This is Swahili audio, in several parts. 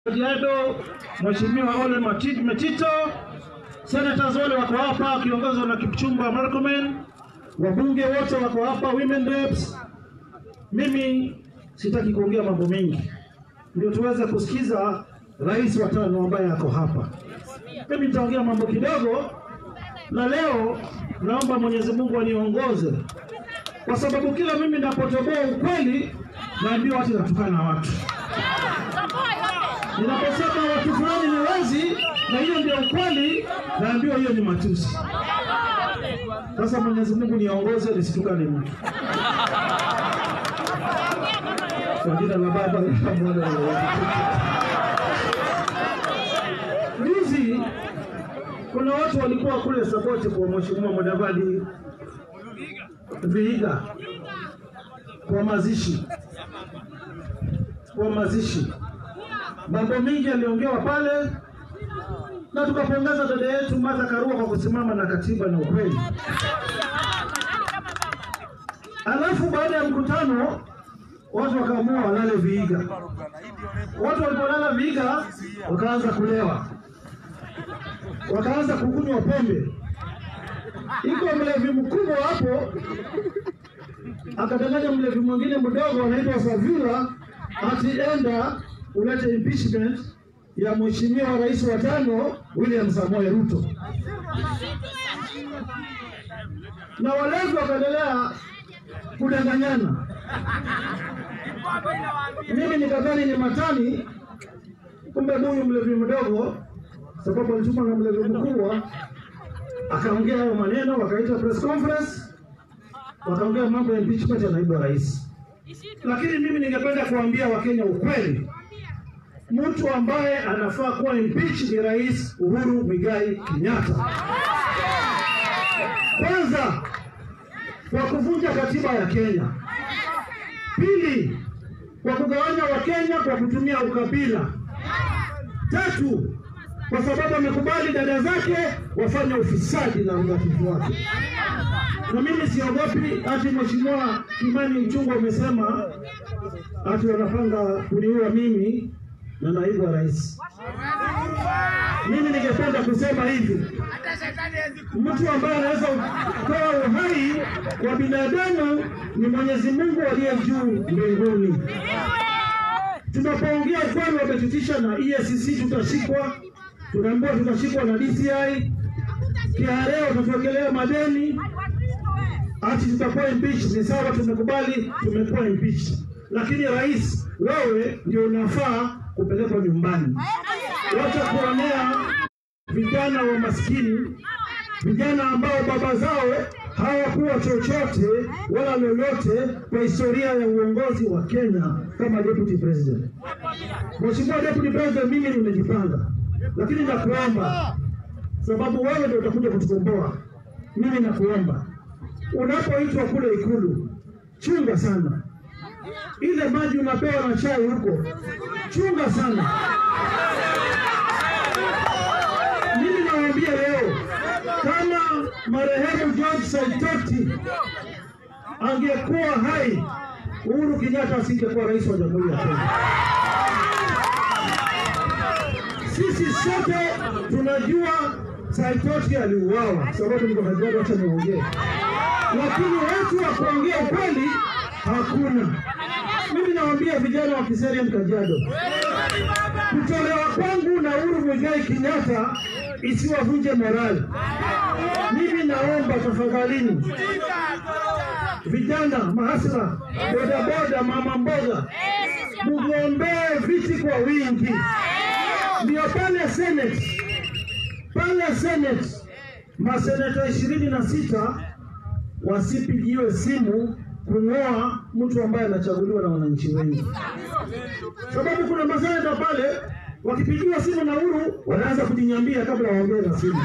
Kajiado, Mheshimiwa Ole Mati- Metito, senators wale wako hapa wakiongozwa na Kipchumba Murkomen, wabunge wote wako hapa, women reps. Mimi sitaki kuongea mambo mengi, ndio tuweze kusikiza rais wa tano ambaye ako hapa. Mimi nitaongea mambo kidogo, na leo naomba Mwenyezi Mungu aniongoze, kwa sababu kila mimi napotoboa ukweli naambiwa watu natukana watu Ninaposema watu fulani ni wezi na hiyo ndio ukweli, naambiwa hiyo ni matusi. Sasa Mwenyezi Mungu niongoze nisitukane mtu. Kwa jina la Baba na la Mwana na la Roho Mtakatifu. Juzi kuna watu walikuwa kule Saboti kwa Mheshimiwa Mudavadi Vihiga kwa mazishi, kwa mazishi mambo mengi yaliongewa pale na tukapongeza dada yetu Martha Karua kwa kusimama na katiba na ukweli. Alafu baada ya mkutano watu wakaamua walale Vihiga. Watu walipolala Vihiga wakaanza kulewa, wakaanza kukunywa pombe. Iko mlevi mkubwa hapo akadanganya mlevi mwingine mdogo anaitwa Savila ati enda ulete impeachment ya mheshimiwa rais wa tano William Samoei Ruto, na walevi wakaendelea kudanganyana. Mimi nikadhani ni matani, kumbe huyu mlevi mdogo, sababu alitumwa na mlevi mkubwa, akaongea hayo maneno, wakaita press conference, wakaongea mambo ya impeachment ya naibu wa rais. Lakini mimi ningependa kuambia Wakenya ukweli, mtu ambaye anafaa kuwa impeach ni Rais Uhuru Muigai Kenyatta. Kwanza, kwa kuvunja katiba ya Kenya. Pili, kwa kugawanya Wakenya kwa kutumia ukabila. Tatu, kwa sababu amekubali dada zake wafanye ufisadi na urafiki wake. Na mimi siogopi ati Mheshimiwa Kimani Mchungwa amesema ati wanapanga kuniua mimi na naibu wa rais. Mimi ningependa kusema hivi, mtu ambaye anaweza kutoa uhai kwa binadamu ni Mwenyezi Mungu aliye juu mbinguni. Tunapoongea ukweli, wametutisha na EACC, tutashikwa, tunaambiwa tutashikwa na DCI, KRA watatuwekelea madeni, ati tutakuwa impeached. Ni sawa, tumekubali, tumekuwa impeached, lakini rais, wewe ndio unafaa kupelekwa nyumbani. Wacha kuonea vijana wa maskini, vijana ambao baba zao hawakuwa chochote wala lolote kwa historia ya uongozi wa Kenya kama deputy president. Mheshimiwa deputy president, mimi nimejipanga, lakini nakuomba, sababu wewe ndio utakuja kutukomboa. Mimi nakuomba, unapoitwa kule Ikulu, chunga sana ile maji unapewa na chai huko, chunga sana. Mimi nawaambia leo, kama marehemu George Saitoti angekuwa hai, Uhuru Kenyatta asingekuwa rais wa Jamhuri ya Kenya. Sisi sote tunajua Saitoti aliuawa, sababu niko Kajiado, acha niongee, lakini watu wa kuongea ukweli hakuna. Mimi nawaambia vijana wa Kiserian Kajiado, kutolewa kwangu na Uhuru Muigai Kenyatta isiwavunje morali. Mimi naomba tafadhalini, vijana, mahasla, bodaboda, mama mboga, mugombee viti kwa wingi, ndio pale Senate, pale Senate maseneta ishirini na sita wasipigiwe simu kung'oa mtu ambaye anachaguliwa na wananchi wengi, sababu kuna maseneta pale wakipigiwa simu na Uhuru wanaanza kujinyambia kabla waongee na simu.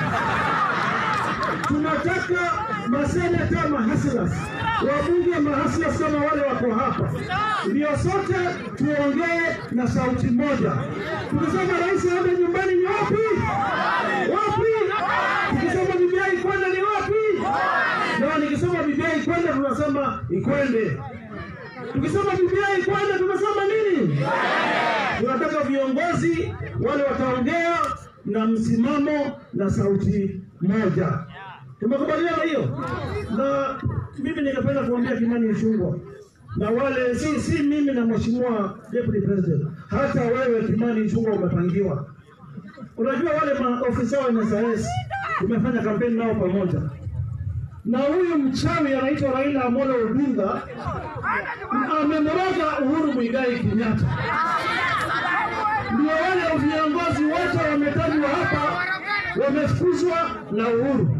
Tunataka maseneta mahasilas, wabunge mahasilas kama wale wako hapa, ndio sote tuongee na sauti moja. Tukisema rais aende nyumbani ni wapi? Wapi? Tukisema BBI kwenda ni wapi? Na nikisema BBI kwenda tunasema ikwende. Tukisema BBI kwanza, tumesema nini? Tunataka viongozi wale wataongea na msimamo na sauti moja. Tumekubaliana hiyo, na mimi ningependa kuambia Kimani Ichung'wah na wale si, si mimi na mheshimiwa deputy president, hata wewe Kimani Ichung'wah umepangiwa. Unajua wale maofisa wa NSS tumefanya kampeni nao pamoja, na huyu mchawi anaitwa Raila Amolo Odinga amemroga Uhuru Muigai Kenyatta. Ndio wale viongozi wote wametajwa hapa wamefukuzwa na Uhuru.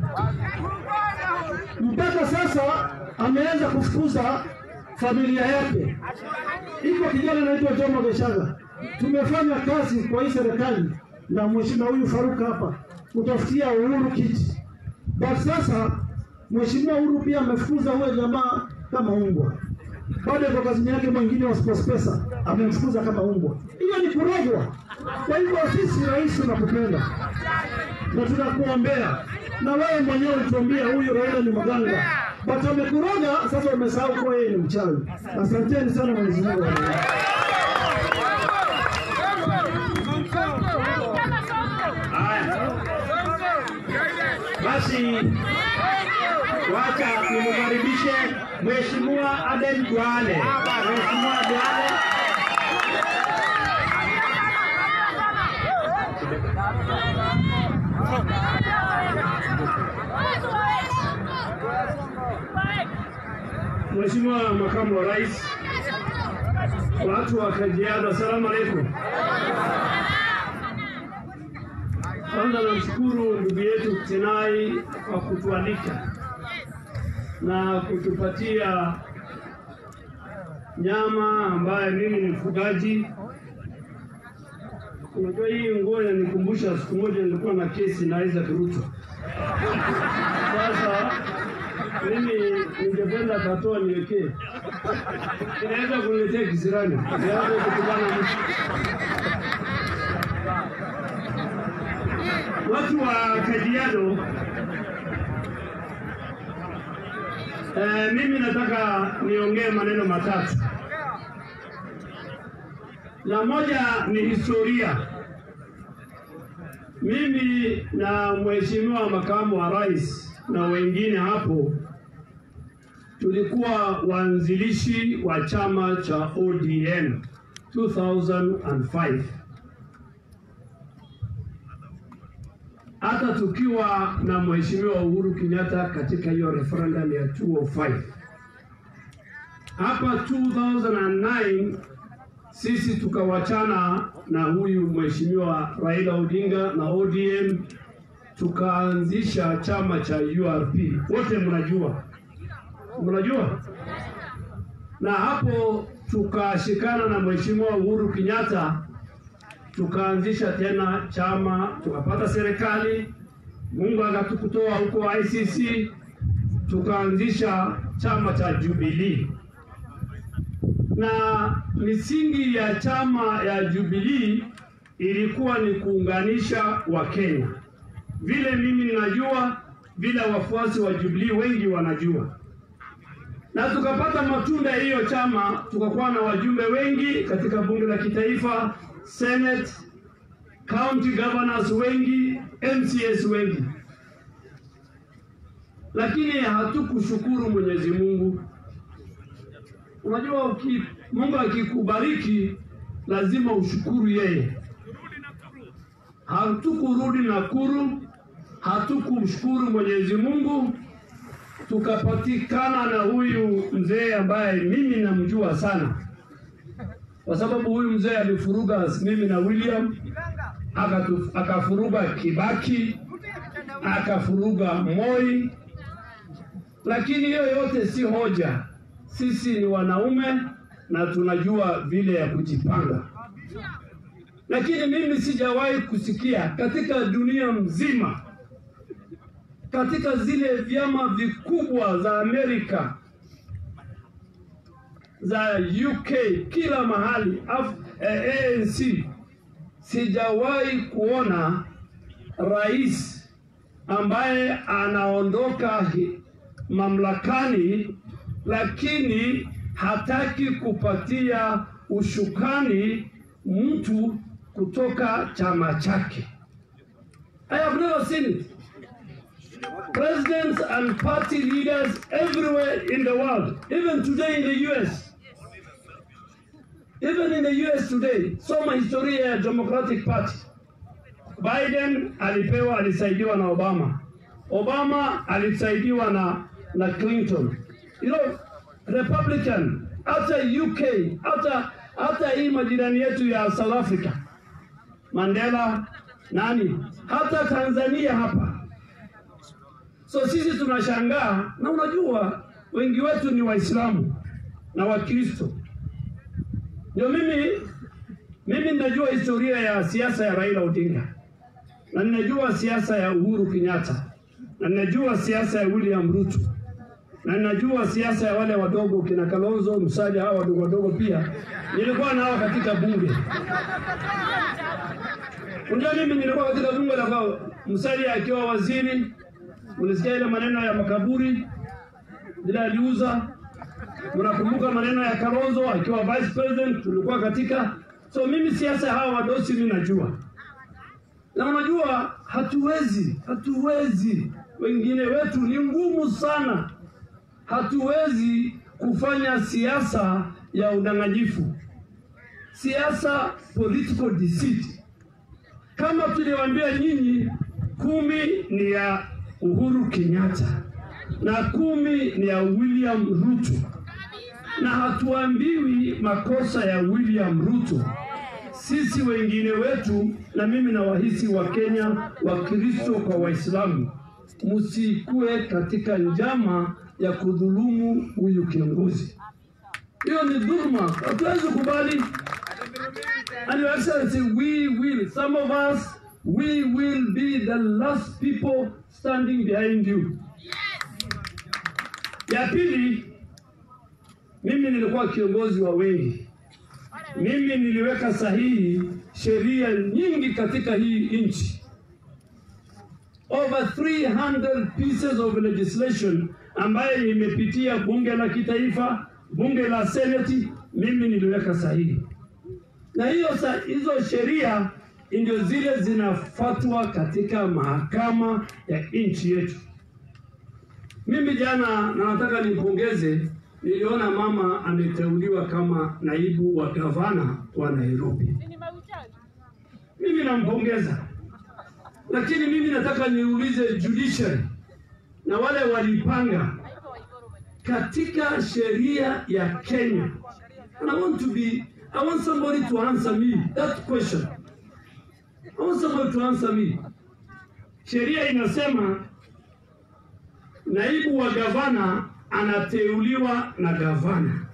Mpaka sasa ameanza kufukuza familia yake. Iko kijana anaitwa Jomo Geshaga. Tumefanya kazi kwa hii serikali na mheshimiwa huyu Faruk hapa kutafutia Uhuru kiti, but sasa mheshimiwa Uhuru pia amefukuza huyo jamaa kama umbwa bado kwa kazini yake mwingine wa SportPesa amemfukuza kama umbwa. Hiyo ni kurogwa. Kwa hivyo sisi rais tunakupenda na tunakuombea, na wewe mwenyewe ulituambia huyu Raila ni mganga, but amekuroga sasa, umesahau kuwa yeye ni mchawi. Asanteni sana, Mwenyezi Mungu awabariki. Haya, basi wacha nimkaribishe Mheshimiwa Aden Duale. Mheshimiwa Duale. Mheshimiwa Makamu wa Rais, watu wa Kajiado, asalamu alaikum. Kwanza namshukuru ndugu yetu Tenai kwa kutualika na kutupatia nyama ambaye mimi ni mfugaji. Unajua hii nguo inanikumbusha siku moja nilikuwa na kesi na Isaac Ruto. Sasa mimi ningependa katoa niwekee, inaweza kuniletea kisirani, inaweza kukubana mtu watu wa Kajiado, eh, mimi nataka niongee maneno matatu. La moja ni historia. Mimi na mheshimiwa makamu wa rais na wengine hapo tulikuwa waanzilishi wa chama cha ODM 2005 hata tukiwa na mheshimiwa Uhuru Kenyatta katika hiyo referendum ya 205. Hapa 2009 sisi tukawachana na huyu mheshimiwa Raila Odinga na ODM tukaanzisha chama cha URP. Wote mnajua, mnajua, na hapo tukashikana na mheshimiwa Uhuru Kenyatta tukaanzisha tena chama, tukapata serikali, Mungu akatukutoa huko ICC, tukaanzisha chama cha Jubilee, na misingi ya chama ya Jubilee ilikuwa ni kuunganisha Wakenya, vile mimi ninajua, vile wafuasi wa Jubilee wengi wanajua, na tukapata matunda ya hiyo chama, tukakuwa na wajumbe wengi katika bunge la kitaifa Senate, county governors wengi, MCS wengi, lakini hatukushukuru Mwenyezi Mungu. Unajua, uki, Mungu akikubariki lazima ushukuru yeye. Hatukurudi Nakuru, hatukumshukuru Mwenyezi Mungu, tukapatikana na huyu mzee ambaye mimi namjua sana kwa sababu huyu mzee alifuruga mimi na William akatu, akafuruga Kibaki akafuruga Moi, lakini hiyo yote si hoja. Sisi ni wanaume na tunajua vile ya kujipanga, lakini mimi sijawahi kusikia katika dunia mzima, katika zile vyama vikubwa za Amerika za UK kila mahali Af, eh, ANC sijawahi kuona rais ambaye anaondoka hi- mamlakani, lakini hataki kupatia ushukani mtu kutoka chama chake. I have never seen it. Presidents and party leaders everywhere in the world, even today in the US, even in the US today, soma historia ya Democratic Party. Biden alipewa, alisaidiwa na Obama. Obama alisaidiwa na, na Clinton. You know, Republican, hata UK, hata hata hii majirani yetu ya South Africa, Mandela, nani, hata Tanzania hapa. So sisi tunashangaa, na unajua wengi wetu ni Waislamu na Wakristo. Ndio mimi mimi ninajua historia ya siasa ya Raila Odinga na ninajua siasa ya Uhuru Kenyatta na ninajua siasa ya William Ruto na ninajua siasa ya wale wadogo kina Kalonzo Musali, hawa wadogo wadogo pia nilikuwa nao katika bunge. Unajua, mimi nilikuwa katika bunge la kwa Musali akiwa waziri, mlisikia ile maneno ya makaburi bila aliuza. Mnakumbuka maneno ya Kalonzo akiwa vice president, tulikuwa katika. So mimi siasa ya hawa wadosi mimi najua, na unajua hatuwezi, hatuwezi, wengine wetu ni ngumu sana hatuwezi kufanya siasa ya udanganyifu, siasa political deceit. Kama tuliwaambia nyinyi, kumi ni ya Uhuru Kenyatta na kumi ni ya William Ruto, na hatuambiwi makosa ya William Ruto. Sisi wengine wetu, na mimi na wahisi wa Kenya, Wakristo kwa Waislamu, msikue katika njama ya kudhulumu huyu kiongozi. Hiyo ni dhuluma, hatuwezi kubali. And your excellency, we will, some of us, we will be the last people standing behind you. Ya pili, mimi nilikuwa kiongozi wa wengi. Mimi niliweka sahihi sheria nyingi katika hii nchi over 300 pieces of legislation ambayo imepitia bunge la kitaifa, bunge la seneti, mimi niliweka sahihi, na hiyo sa, hizo sheria ndio zile zinafuatwa katika mahakama ya nchi yetu. Mimi jana, na nataka nimpongeze, niliona mama ameteuliwa kama naibu wa gavana wa Nairobi. Mimi nampongeza lakini mimi nataka niulize judiciary na wale walipanga katika sheria ya Kenya. And I want to be, I want somebody to answer me that question. I want somebody to answer me. Sheria inasema naibu wa gavana anateuliwa na gavana.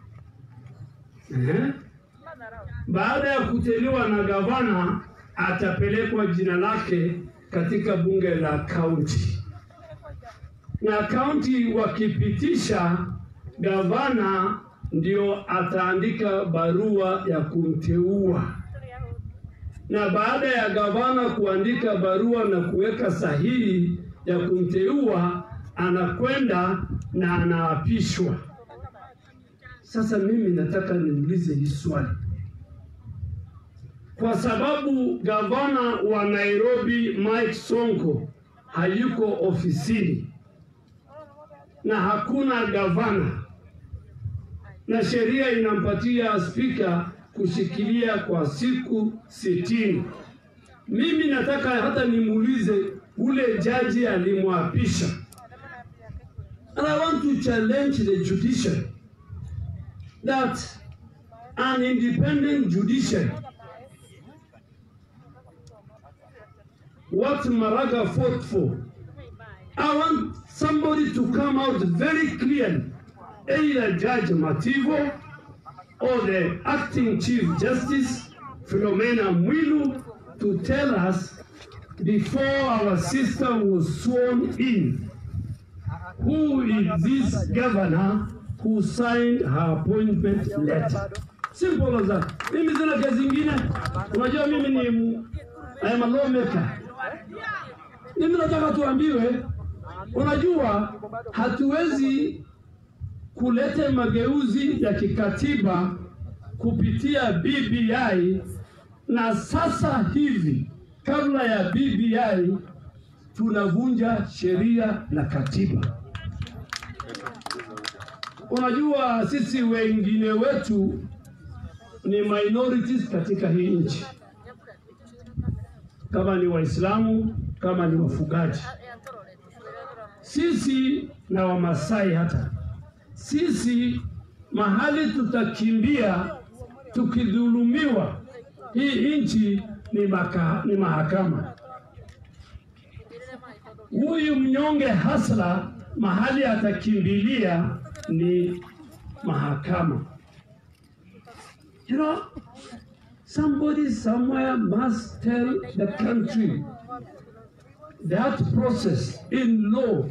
Eh? Baada ya kuteuliwa na gavana atapelekwa jina lake katika bunge la kaunti, na kaunti wakipitisha, gavana ndio ataandika barua ya kumteua, na baada ya gavana kuandika barua na kuweka sahihi ya kumteua, anakwenda na anaapishwa. Sasa mimi nataka niulize hii swali kwa sababu gavana wa Nairobi Mike Sonko hayuko ofisini na hakuna gavana, na sheria inampatia spika kushikilia kwa siku sitini. Mimi nataka hata nimuulize ule jaji alimwapisha, and I want to challenge the judiciary that an independent judiciary what Maraga fought for. I want somebody to come out very clearly, either Judge Mativo or the acting Chief Justice Philomena Mwilu to tell us before our sister was sworn in, who is this governor who signed her appointment letter? Simple as that. Mimi sina kazi ingine. Unajua mimi ni I am a lawmaker. Mimi nataka tuambiwe, unajua hatuwezi kulete mageuzi ya kikatiba kupitia BBI, na sasa hivi kabla ya BBI tunavunja sheria na katiba. Unajua, sisi wengine wetu ni minorities katika hii nchi, kama ni Waislamu, kama ni wafugaji, sisi na Wamasai hata sisi mahali tutakimbia tukidhulumiwa, hii nchi ni, maka, ni mahakama. Huyu mnyonge hasla mahali atakimbilia ni mahakama. You know, somebody somewhere must tell the country that process in law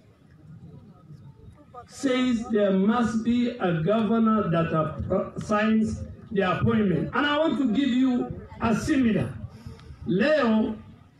says there must be a governor that appro- signs the appointment. And I want to give you a similar. Leo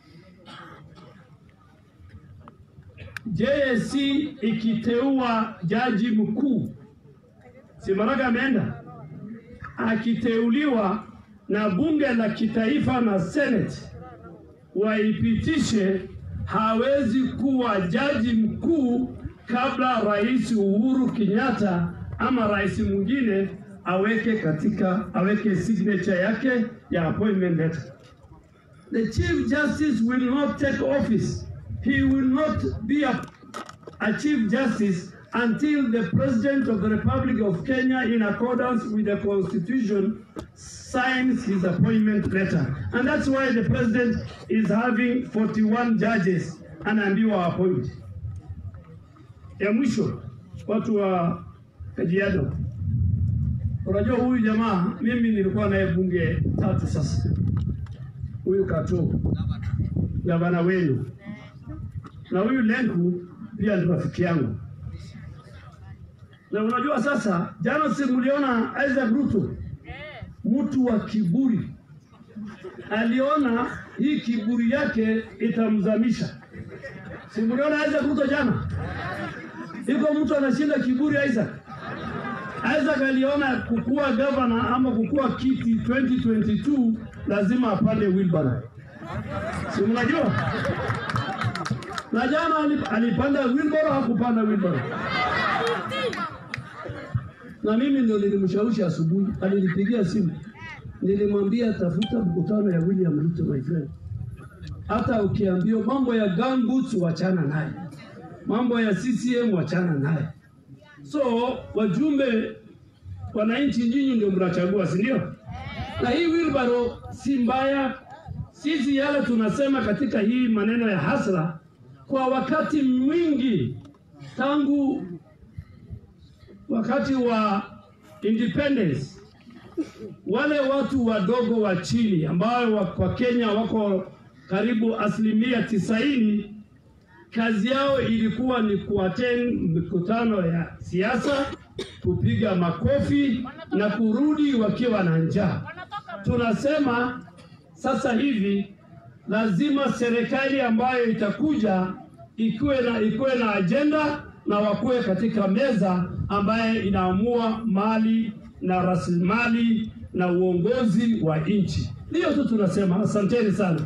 JSC ikiteua jaji mkuu, si Maraga ameenda, akiteuliwa na bunge la kitaifa na seneti waipitishe, hawezi kuwa jaji mkuu kabla Rais Uhuru Kenyatta ama rais mwingine aweke katika aweke signature yake ya appointment letter. The Chief Justice will not take office. He will not be a, a Chief Justice until the President of the Republic of Kenya, in accordance with the Constitution, signs his appointment letter. And that's why the President is having 41 judges anaambiwa appoint. Ya mwisho, watu wa Kajiado, unajua huyu jamaa, mimi nilikuwa naye bunge tatu sasa, huyu Kato, gavana wenu, na huyu Lenku pia ni rafiki yangu. Na unajua sasa, jana si mliona Isaac Ruto, mtu wa kiburi, aliona hii kiburi yake itamzamisha. Si mliona Isaac Ruto jana? Iko mtu anashinda kiburi Isaac. Isaac aliona kukuwa gavana ama kukuwa kiti 2022 lazima apande wheelbarrow. Si mnajua? Na jana alip- alipanda wheelbarrow, hakupanda wheelbarrow. Na mimi ndio nilimshawishi asubuhi, alinipigia simu, nilimwambia tafuta mkutano ya William Ruto my friend. Hata ukiambiwa mambo ya gumboots wachana naye, mambo ya CCM wachana naye. So wajumbe, wananchi, nyinyi ndio mnachagua, si ndio? Na hii wheelbarrow si mbaya. Sisi yale tunasema katika hii maneno ya hasra, kwa wakati mwingi tangu wakati wa independence wale watu wadogo wa chini ambao wa- kwa Kenya wako karibu asilimia tisaini, kazi yao ilikuwa ni kuattend mikutano ya siasa, kupiga makofi na kurudi wakiwa na njaa. Tunasema sasa hivi lazima serikali ambayo itakuja ikuwe na ikuwe na ajenda na wakuwe katika meza ambaye inaamua mali na rasilimali na uongozi wa nchi. Hiyo tu tunasema. Asanteni sana.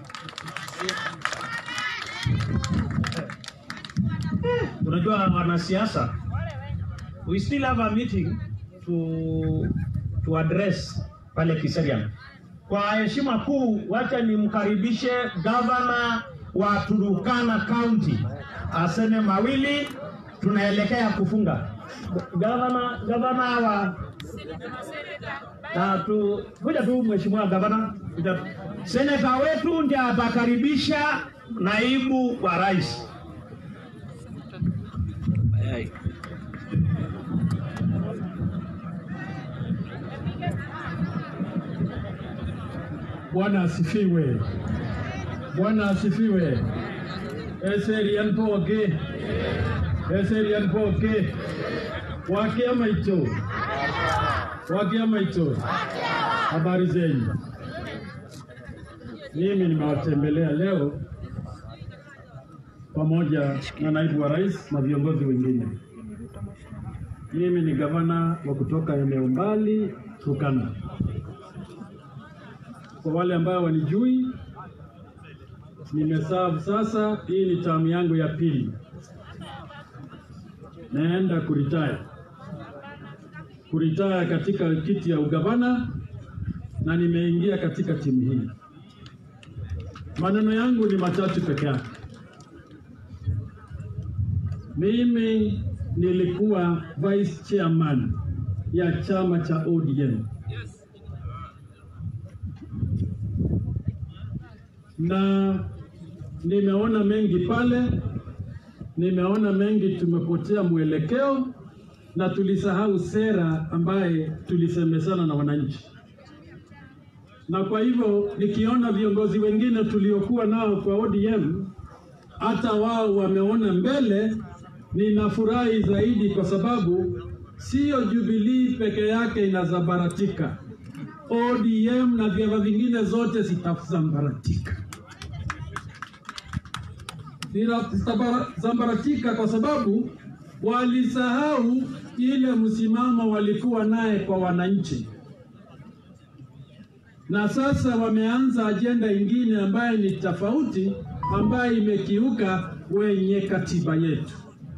Unajua wanasiasa, we still have a meeting to to address pale Kiserian. Kwa heshima kuu, wacha nimkaribishe gavana wa Turukana County aseme mawili, tunaelekea kufunga. Gavana, gavana wa na tu kuja tu mheshimiwa gavana, kuja tu. seneta wetu ndiye atakaribisha naibu wa rais. Bwana asifiwe. Bwana asifiwe. Eserian poke. Eserian poke. Wakia maito. Wakia maito. Habari zenyu. Mimi nimewatembelea leo pamoja na naibu wa rais na viongozi wengine. Mimi ni gavana wa kutoka eneo mbali Turkana. Kwa wale ambao wanijui, nimeserve sasa, hii ni tamu yangu ya pili, naenda kuritaya kuritaya katika kiti ya ugavana na nimeingia katika timu hii. Maneno yangu ni matatu peke yake. Mimi nilikuwa vice chairman ya chama cha ODM na nimeona mengi pale, nimeona mengi tumepotea mwelekeo na tulisahau sera ambaye tulisemezana na wananchi na kwa hivyo nikiona viongozi wengine tuliokuwa nao kwa ODM hata wao wameona mbele, ninafurahi zaidi kwa sababu sio Jubilee peke yake inazambaratika, ODM na vyama vingine zote zitazambaratika. Zitazambaratika kwa sababu walisahau ile msimamo walikuwa naye kwa wananchi na sasa wameanza ajenda ingine ambayo ni tofauti, ambayo imekiuka wenye katiba yetu.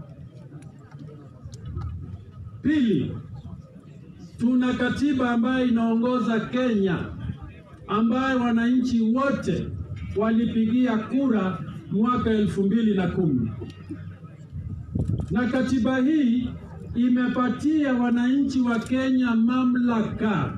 Pili, tuna katiba ambayo inaongoza Kenya, ambayo wananchi wote walipigia kura mwaka elfu mbili na kumi na katiba hii imepatia wananchi wa Kenya mamlaka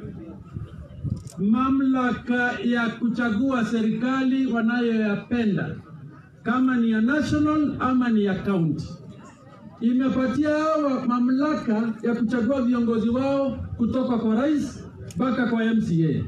mamlaka ya kuchagua serikali wanayoyapenda kama ni ya national ama ni ya county. Imepatia hawa mamlaka ya kuchagua viongozi wao kutoka kwa rais mpaka kwa MCA,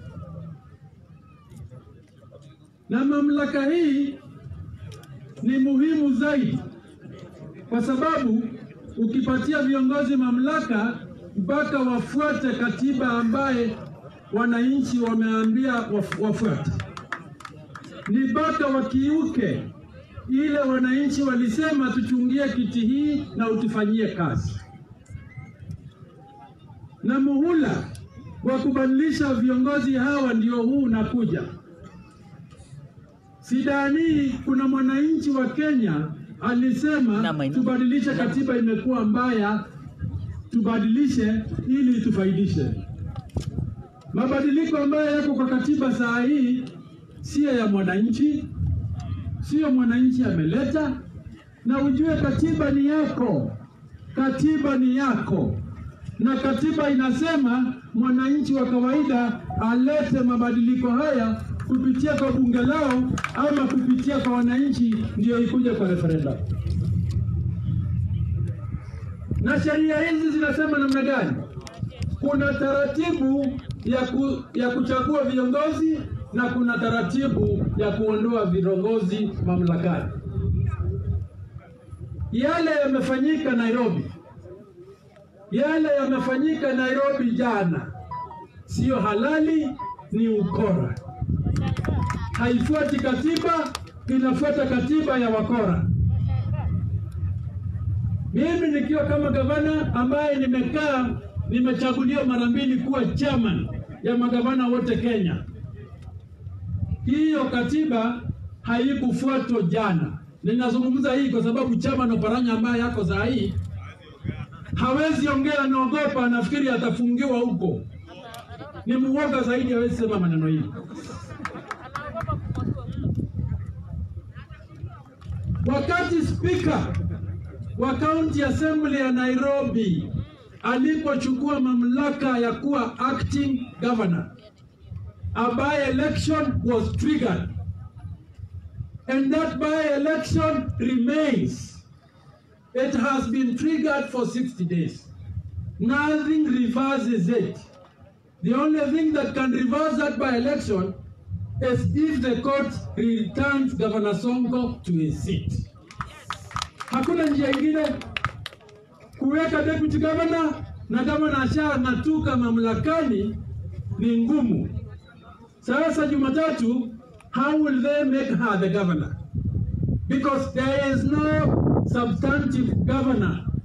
na mamlaka hii ni muhimu zaidi kwa sababu ukipatia viongozi mamlaka mpaka wafuate katiba ambaye wananchi wameambia wafuate, ni mpaka wakiuke ile wananchi walisema tuchungie kiti hii na utufanyie kazi. Na muhula wa kubadilisha viongozi hawa ndio huu unakuja. Sidani kuna mwananchi wa Kenya alisema tubadilishe katiba, imekuwa mbaya, tubadilishe ili tufaidishe. Mabadiliko ambayo yako kwa katiba saa hii siyo ya mwananchi, siyo mwananchi ameleta. Na ujue katiba ni yako, katiba ni yako, na katiba inasema mwananchi wa kawaida alete mabadiliko haya kupitia kwa bunge lao ama kupitia kwa wananchi, ndio ikuje kwa referendum. Na sheria hizi zinasema namna gani? Kuna taratibu ya, ku, ya kuchagua viongozi na kuna taratibu ya kuondoa viongozi mamlakani. Yale yamefanyika Nairobi, yale yamefanyika Nairobi jana, siyo halali, ni ukora. Haifuati katiba, inafuata katiba ya wakora. Mimi nikiwa kama gavana ambaye nimekaa nimechaguliwa mara mbili kuwa chairman ya magavana wote Kenya. Hiyo katiba haikufuatwa jana. Ninazungumza hii kwa sababu chairman Oparanya ambaye yako saa hii hawezi ongea, anaogopa, anafikiri atafungiwa huko. Ni muoga zaidi, hawezi sema maneno hii. Wakati spika wa county assembly ya Nairobi alipochukua mamlaka ya kuwa acting governor, a by election was triggered and that by election remains. It has been triggered for 60 days. Nothing reverses it. The only thing that can reverse that by election is if the court returns Governor Sonko to his seat. Hakuna njia ingine kuweka deputy governor na governor ashang'atuka mamlakani ni ngumu. Sasa Jumatatu, how will they make her the governor? Because there is no substantive governor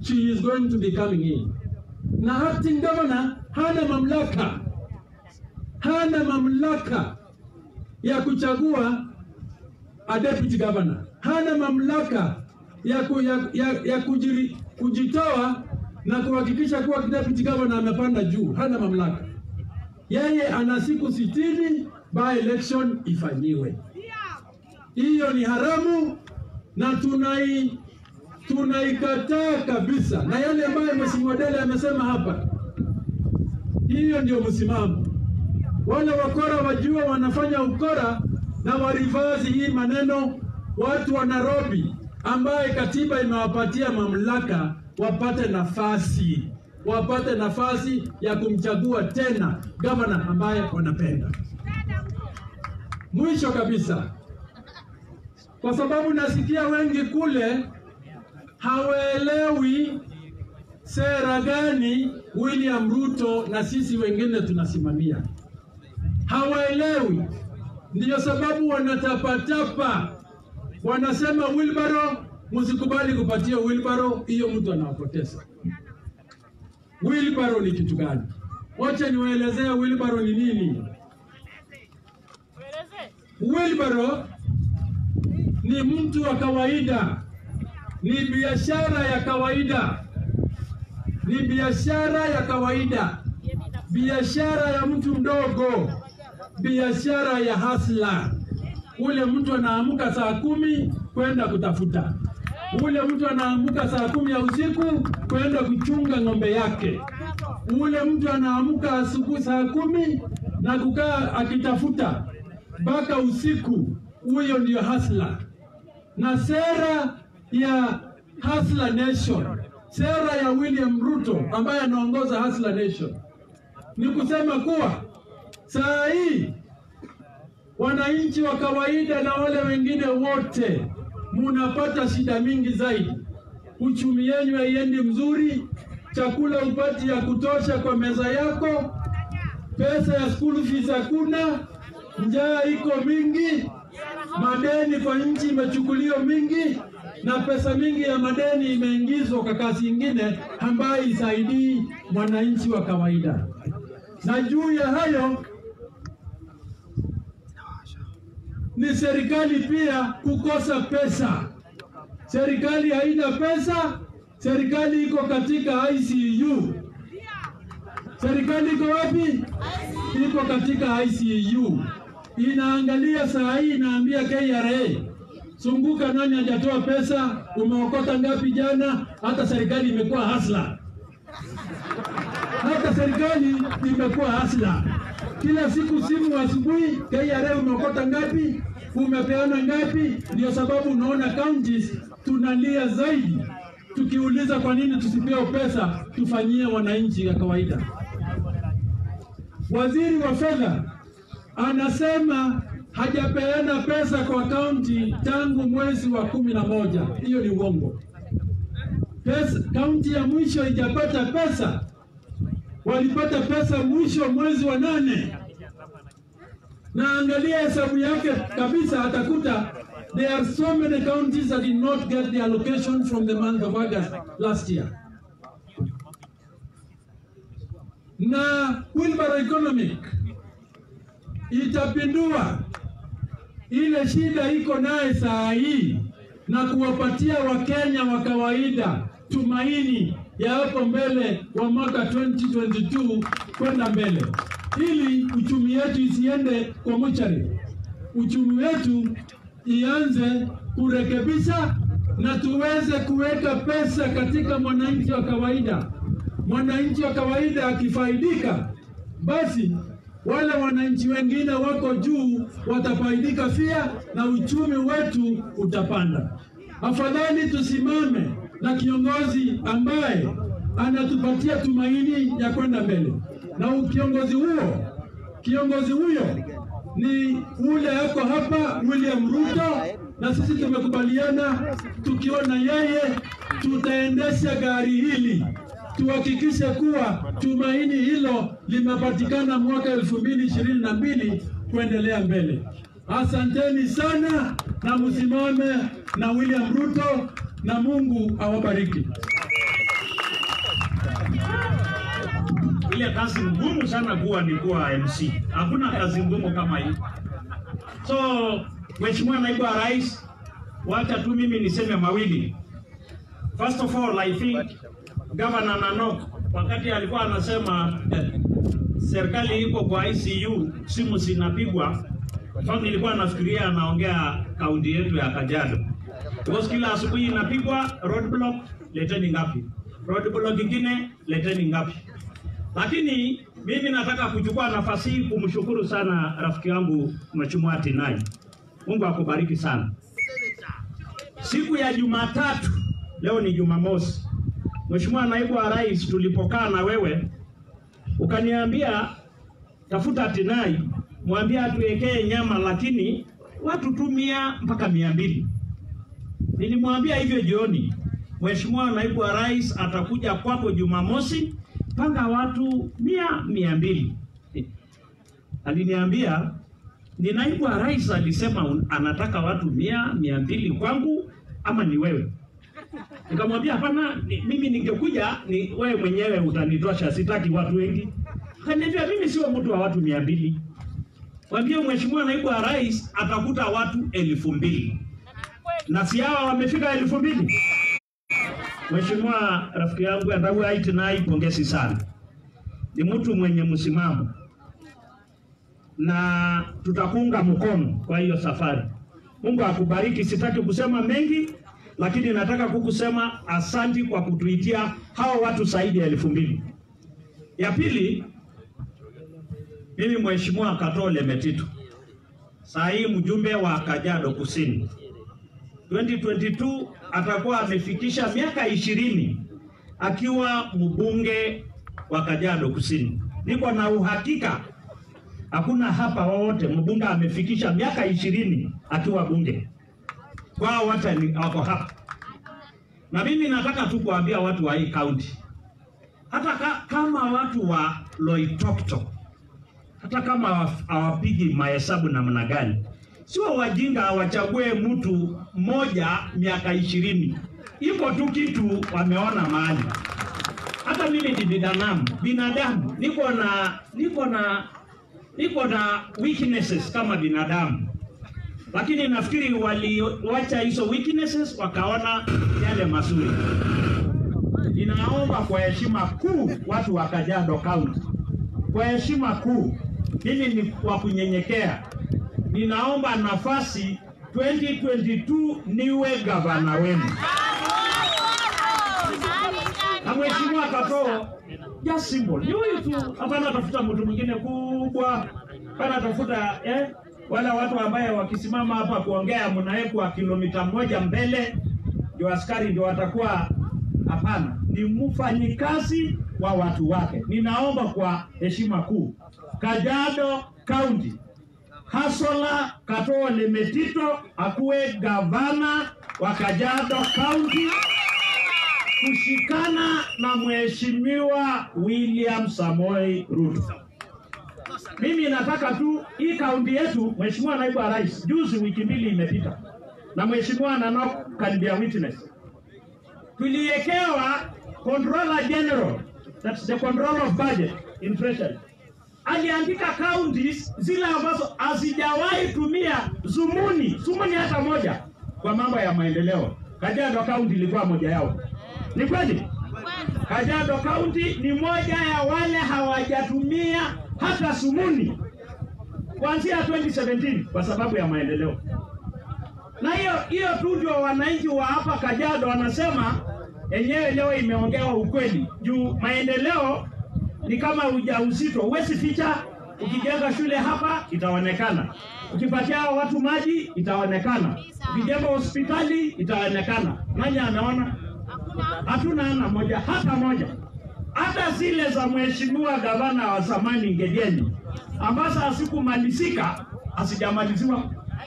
she is going to be coming in. Na acting governor hana mamlaka, hana mamlaka ya kuchagua a deputy governor, hana mamlaka ya, ku, ya, ya, ya kujiri, kujitoa na kuhakikisha kuwa deputy governor amepanda juu, hana mamlaka. Yeye ana siku sitini by election ifanyiwe. Hiyo ni haramu na tunai tunaikataa kabisa, na yale ambayo Mheshimiwa Dele amesema hapa, hiyo ndio msimamo. Wale wakora wajua wanafanya ukora na warivazi hii maneno, watu wa Nairobi ambaye katiba imewapatia mamlaka wapate nafasi wapate nafasi ya kumchagua tena gavana ambaye wanapenda. Mwisho kabisa, kwa sababu nasikia wengi kule hawaelewi sera gani William Ruto na sisi wengine tunasimamia, hawaelewi. Ndiyo sababu wanatapatapa, wanasema wilbaro, msikubali kupatia wilbaro, hiyo mtu anawapoteza. Wilbaro ni kitu gani? Wacha niwaelezea wilbaro ni nini. Wilbaro ni mtu wa kawaida, ni biashara ya kawaida, ni biashara ya kawaida, biashara ya mtu mdogo, biashara ya hasla. Ule mtu anaamka saa kumi kwenda kutafuta, ule mtu anaamka saa kumi ya usiku kwenda kuchunga ng'ombe yake, ule mtu anaamka asubuhi saa kumi na kukaa akitafuta mpaka usiku. Huyo ndio hasla na sera ya Hustler Nation, sera ya William Ruto ambaye anaongoza Hustler Nation ni kusema kuwa saa hii wananchi wa kawaida na wale wengine wote munapata shida mingi zaidi. Uchumi yenu haiendi mzuri, chakula upati ya kutosha kwa meza yako, pesa ya school fees hakuna, njaa iko mingi, madeni kwa nchi imechukuliwa mingi, na pesa mingi ya madeni imeingizwa kwa kazi ingine ambayo isaidii mwananchi wa kawaida. Na juu ya hayo ni serikali pia kukosa pesa. Serikali haina pesa, serikali iko katika ICU. Serikali iko wapi? Iko katika ICU, inaangalia saa hii, inaambia KRA Sunguka, nani hajatoa pesa? Umeokota ngapi jana? Hata serikali imekuwa hasla, hata serikali imekuwa hasla. Kila siku simu asubuhi, KRA umeokota ngapi? Umepeana ngapi? Ndio sababu unaona counties tunalia zaidi, tukiuliza kwa nini tusipewe pesa tufanyie wananchi ya kawaida. Waziri wa fedha anasema hajapeana pesa kwa kaunti tangu mwezi wa kumi na moja. Hiyo ni uongo. Pesa, kaunti ya mwisho haijapata pesa, walipata pesa mwisho mwezi wa nane. Na angalia hesabu yake kabisa, atakuta there are so many counties that did not get the allocation from the month of August last year. Na Wilbaro Economic itapindua ile shida iko naye saa hii na kuwapatia Wakenya wa kawaida tumaini ya hapo mbele wa mwaka 2022 kwenda mbele, ili uchumi wetu isiende kwa muchari, uchumi wetu ianze kurekebisha na tuweze kuweka pesa katika mwananchi wa kawaida. Mwananchi wa kawaida akifaidika, basi wale wananchi wengine wako juu watafaidika pia na uchumi wetu utapanda. Afadhali tusimame na kiongozi ambaye anatupatia tumaini ya kwenda mbele, na kiongozi huo kiongozi huyo ni ule yako hapa William Ruto, na sisi tumekubaliana tukiona yeye tutaendesha gari hili tuhakikishe kuwa tumaini hilo limepatikana mwaka elfu mbili ishirini na mbili kuendelea mbele. Asanteni sana na msimame na William Ruto na Mungu awabariki. ile kazi ngumu sana kuwa ni kuwa MC. Hakuna kazi ngumu kama hii. So Mheshimiwa Naibu wa Rais, wacha tu mimi niseme mawili. First of all, I think Governor Nanok wakati alikuwa anasema eh, serikali iko kwa ICU, simu zinapigwa. Sasa nilikuwa nafikiria anaongea kaunti yetu ya Kajiado. Because kila asubuhi inapigwa roadblock, leteni ngapi? Roadblock ingine leteni ngapi? Lakini mimi nataka kuchukua nafasi hii kumshukuru sana rafiki yangu Mheshimiwa Tinai. Mungu akubariki sana. Siku ya Jumatatu, leo ni Jumamosi, Mheshimiwa Naibu wa Rais, tulipokaa na wewe ukaniambia tafuta Tinai, mwambie atuwekee nyama, lakini watu tu mia mpaka mia mbili. Nilimwambia hivyo jioni, Mheshimiwa Naibu wa Rais atakuja kwako Jumamosi, panga watu mia mia mbili. Aliniambia ni naibu wa rais alisema un- anataka watu mia mia mbili kwangu ama ni wewe? Nikamwambia hapana, ni, mimi ningekuja ni wewe mwenyewe utanitosha, sitaki watu wengi. Akaniambia mimi sio mtu wa watu mia mbili. Mwambie mheshimiwa naibu wa rais atakuta watu elfu mbili na si hawa wamefika elfu mbili. Mheshimiwa rafiki yangu Ndau Aitinai, pongezi sana, ni mtu mwenye msimamo na tutakuunga mkono kwa hiyo safari. Mungu akubariki. Sitaki kusema mengi, lakini nataka kukusema asanti kwa kutuitia hao watu zaidi ya elfu mbili. Ya pili, mimi Mheshimiwa Katole Metito, saa hii mjumbe wa Kajiado Kusini 2022 atakuwa amefikisha miaka ishirini akiwa mbunge wa Kajiado Kusini. Niko na uhakika hakuna hapa wowote mbunge amefikisha miaka ishirini akiwa bunge, kwao wote ni wako hapa. Na mimi nataka tu kuambia watu wa hii kaunti, hata ka, kama watu wa Loitoktok, hata kama hawa- hawapigi mahesabu namna gani, sio wajinga wachague mtu mmoja miaka ishirini. Iko tu kitu wameona mahali. Hata mimi ni binadamu, binadamu niko na niko na niko na weaknesses kama binadamu, lakini nafikiri waliwacha hizo weaknesses wakaona yale mazuri. Ninaomba kwa heshima kuu watu wa Kajiado County, kwa heshima kuu, mimi ni wa kunyenyekea, ninaomba nafasi 2022 niwe gavana wenu na mheshimiwa Katoo just simple ni huyu tu, hapana tafuta mtu mwingine kubwa, hapana tafuta eh, wala watu ambaye wakisimama hapa kuongea mnawekwa kilomita moja mbele ndio askari ndio watakuwa. Hapana, ni mfanyikazi wa watu wake. Ninaomba kwa heshima kuu, Kajiado County Hasola Katoo Lemetito akuwe gavana wa Kajiado County kushikana na mheshimiwa William Samoei Ruto. Mimi nataka tu hii kaunti yetu, mheshimiwa naibu wa rais, juzi wiki mbili imepita, na mheshimiwa Nanok can be a witness, tuliwekewa controller general, that's the control of budget in treasury aliandika counties zile ambazo hazijawahi tumia zumuni zumuni hata moja kwa mambo ya maendeleo. Kajiado County ilikuwa moja yao. Ni kweli? Kajiado County ni moja ya wale hawajatumia hata sumuni kuanzia 2017 kwa sababu ya maendeleo. Na hiyo hiyo tu ndio wananchi wa hapa Kajiado wanasema yenyewe leo imeongewa ukweli juu maendeleo ni kama ujauzito, huwezi ficha. Ukijenga shule hapa itaonekana, ukipatia hao watu maji itaonekana, ukijenga hospitali itaonekana. Nani anaona? Hatuna ana moja hata moja, hata zile za mheshimiwa gavana wa zamani Ngedieni ambazo hazikumalizika hazijamaliziwa.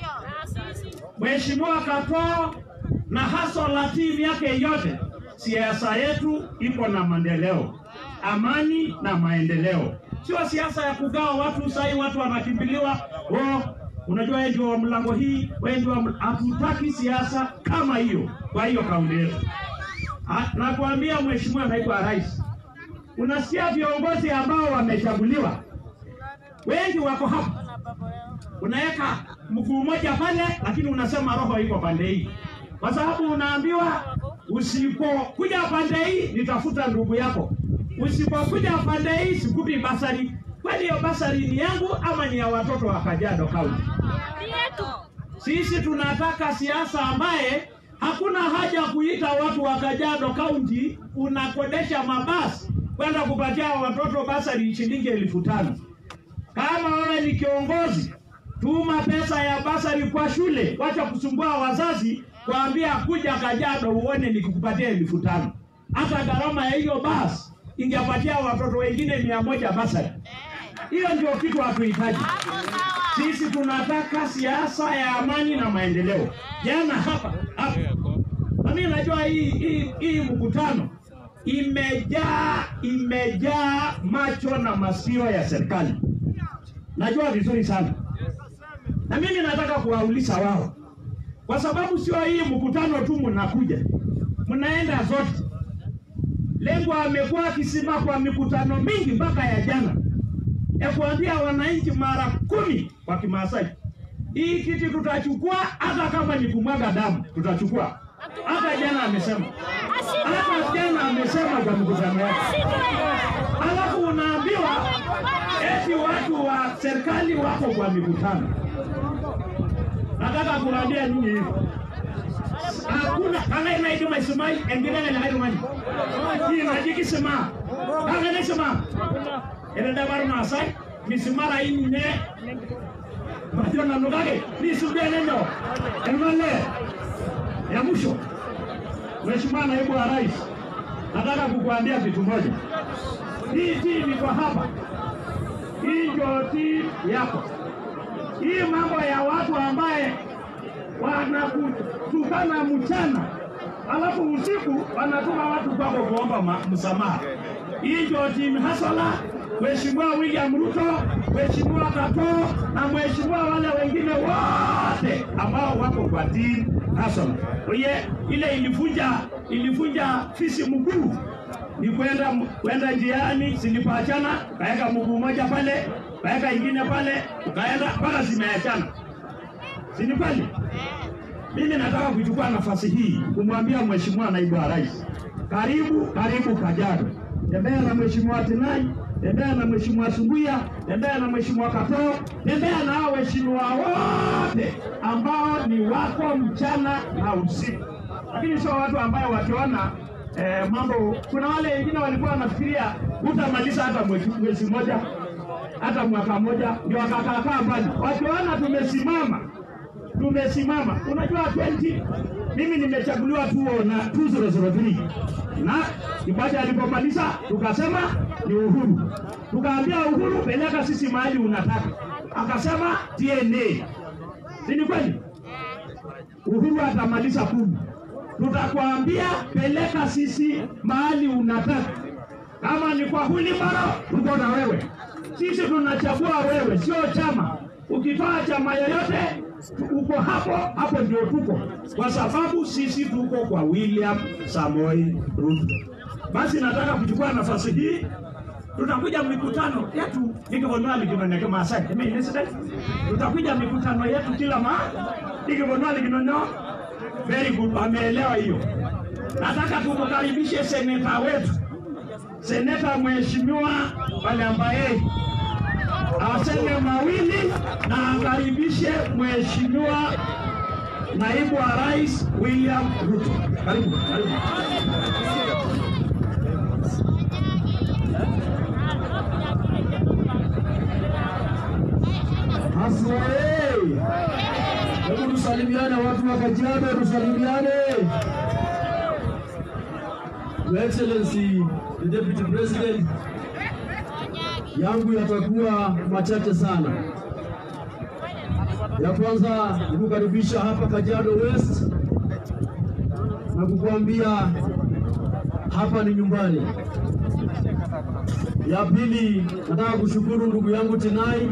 Mheshimiwa Katoo na hasa la timu yake yote, siasa yetu iko na maendeleo, amani na maendeleo, sio siasa ya kugawa watu. Sahii watu wanakimbiliwa oh, unajua wewe ndio wa mlango hii, wewe ndio wa ml-" hatutaki siasa kama hiyo. Kwa hiyo kaunti yetu Ha- nakuambia Mheshimiwa Naibu wa Rais, unasikia viongozi ambao wamechaguliwa wengi wako hapa, unaweka mguu mmoja pale, lakini unasema roho iko pande hii, kwa sababu unaambiwa usipokuja pande hii nitafuta ndugu yako, usipokuja pande hii sikupi basari. Kwani hiyo basari ni yangu ama ni ya watoto wa Kajiado County? Sisi tunataka siasa ambaye hakuna haja kuita watu wa Kajiado County unakodesha mabasi kwenda kupatia watoto basari shilingi elfu tano. Kama wewe ni kiongozi, tuma pesa ya basari kwa shule, wacha kusumbua wazazi kuambia kuja Kajiado uone nikikupatia elfu tano. Hata gharama ya hiyo basi ingepatia watoto wengine mia moja basari. Hiyo ndio kitu hatuhitaji. Sisi tunataka siasa ya amani na maendeleo. Jana hapa hapa, na mimi najua hii hii hii mkutano imejaa imejaa macho na masio ya serikali, najua vizuri sana, na mimi nataka kuwauliza wao, kwa sababu sio hii mkutano tu mnakuja, mnaenda zote. Lengo amekuwa akisema kwa mikutano mingi mpaka ya jana ya kuambia wananchi mara kumi kwa Kimaasai, hii kiti tutachukua, hata kama ni kumwaga damu tutachukua. Hata jana amesema, hata jana amesema kwa mkutano wake. Alafu unaambiwa eti watu wa serikali wako kwa mikutano. Nataka kuambia nyinyi hivi, hakuna kama inaitwa isimai engine na hayo mani hii najikisema kama nasema ene dabar masai misimara inne bajo na nugage ni subene no elmale ya mwisho Mheshimiwa Naibu wa Rais, nataka kukuambia kitu moja. Hii timu iko hapa, hii ndio timu yako. Hii mambo ya watu ambaye wanakutukana mchana alafu usiku wanatuma watu kwako kuomba ma- msamaha. Hii ndio timu hasala Mheshimiwa William Ruto, Mheshimiwa Kato na Mheshimiwa wale wengine wote ambao wako kwa timu hasala. Oye, ile ilivunja ilivunja fisi mkuu ni kwenda kwenda njiani, zilipoachana kaweka mguu moja pale, kaweka ingine pale, ukaenda mpaka zimeachana, si ni kweli? Mimi nataka kuchukua nafasi hii kumwambia Mheshimiwa Naibu wa Rais, karibu karibu Kajiado. Tembea na Mheshimiwa Tinai, tembea na Mheshimiwa Sunguya, tembea na Mheshimiwa Katoo, tembea na hao waheshimiwa wote ambao ni wako mchana na usiku, lakini sio watu ambao wakiona eh, mambo. Kuna wale wengine walikuwa wanafikiria hutamaliza hata mwezi mwezi mmoja hata mwaka mmoja, ndio wakakaakaa mbali, wakiona tumesimama tumesimama. Unajua 20 mimi nimechaguliwa tu na 2003 na Kibaja alipomaliza tukasema ni Uhuru, tukaambia Uhuru, peleka sisi mahali unataka, akasema TNA. Si ni kweli? Uhuru atamaliza kumi, tutakwambia peleka sisi mahali unataka. Kama ni kwa Hulibaro, tuko na wewe. Sisi tunachagua wewe, sio chama. Ukitoa chama yoyote uko hapo hapo, ndio tuko, kwa sababu sisi tuko kwa William Samoi Ruto. Basi nataka kuchukua nafasi hii, tutakuja mikutano yetu ikivonwa likinoneke Maasai Eme incident. tutakuja mikutano yetu kila ma ikivonwa likinono. Very good, ameelewa hiyo. Nataka tumkaribishe seneta wetu, seneta mheshimiwa pale ambaye aseme mawili na akaribishe mheshimiwa naibu wa rais William Ruto. Karibu, karibu. Haswai. Hebu tusalimiane watu wa Kajiado, tusalimiane. Your Excellency the Deputy President, yangu yatakuwa machache sana. Ya kwanza ni kukaribisha hapa Kajiado West na kukuambia hapa ni nyumbani. Ya pili nataka kushukuru ndugu yangu Tinai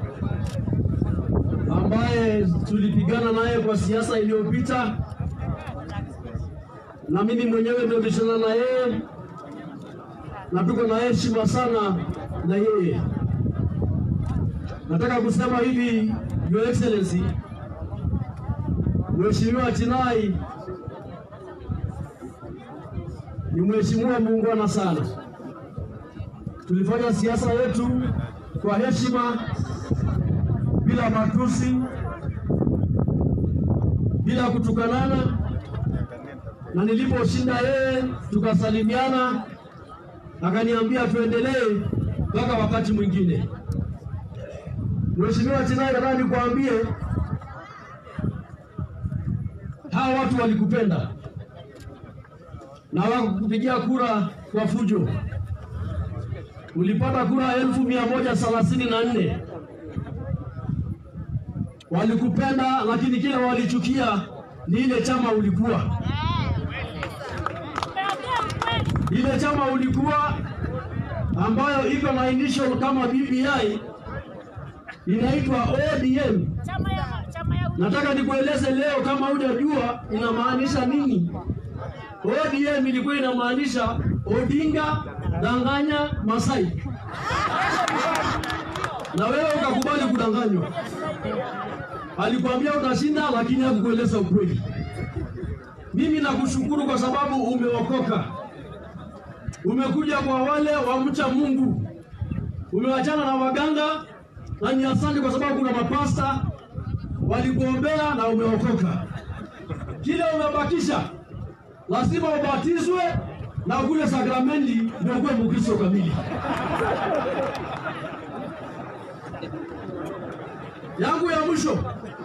ambaye tulipigana naye kwa siasa iliyopita, na mimi mwenyewe ndio nilishindana na yeye na tuko na heshima sana na yeye. Nataka kusema hivi, Your Excellency, Mheshimiwa Chinai ni mheshimiwa muungwana sana. Tulifanya siasa yetu kwa heshima, bila matusi, bila kutukanana, na niliposhinda yeye tukasalimiana, akaniambia tuendelee mpaka wakati mwingine. Mheshimiwa Chinai, nataka nikwambie hawa watu walikupenda na wakupigia kura kwa fujo. Ulipata kura elfu mia moja thelathini na nne. Walikupenda, lakini kile walichukia ni ile chama ulikuwa, ile chama ulikuwa ambayo iko na initial kama BBI inaitwa ODM. Nataka nikueleze leo, kama hujajua inamaanisha nini. ODM ilikuwa inamaanisha Odinga danganya Masai, na wewe ukakubali kudanganywa. Alikwambia utashinda, lakini hakukueleza ukweli. Mimi nakushukuru kwa sababu umeokoka, umekuja kwa wale wamcha Mungu, umewachana na waganga, na ni asante kwa sababu kuna mapasta walikuombea na umeokoka. Kile umebakisha lazima ubatizwe na kule sakramenti ndio kuwe Mkristo kamili. yangu ya mwisho,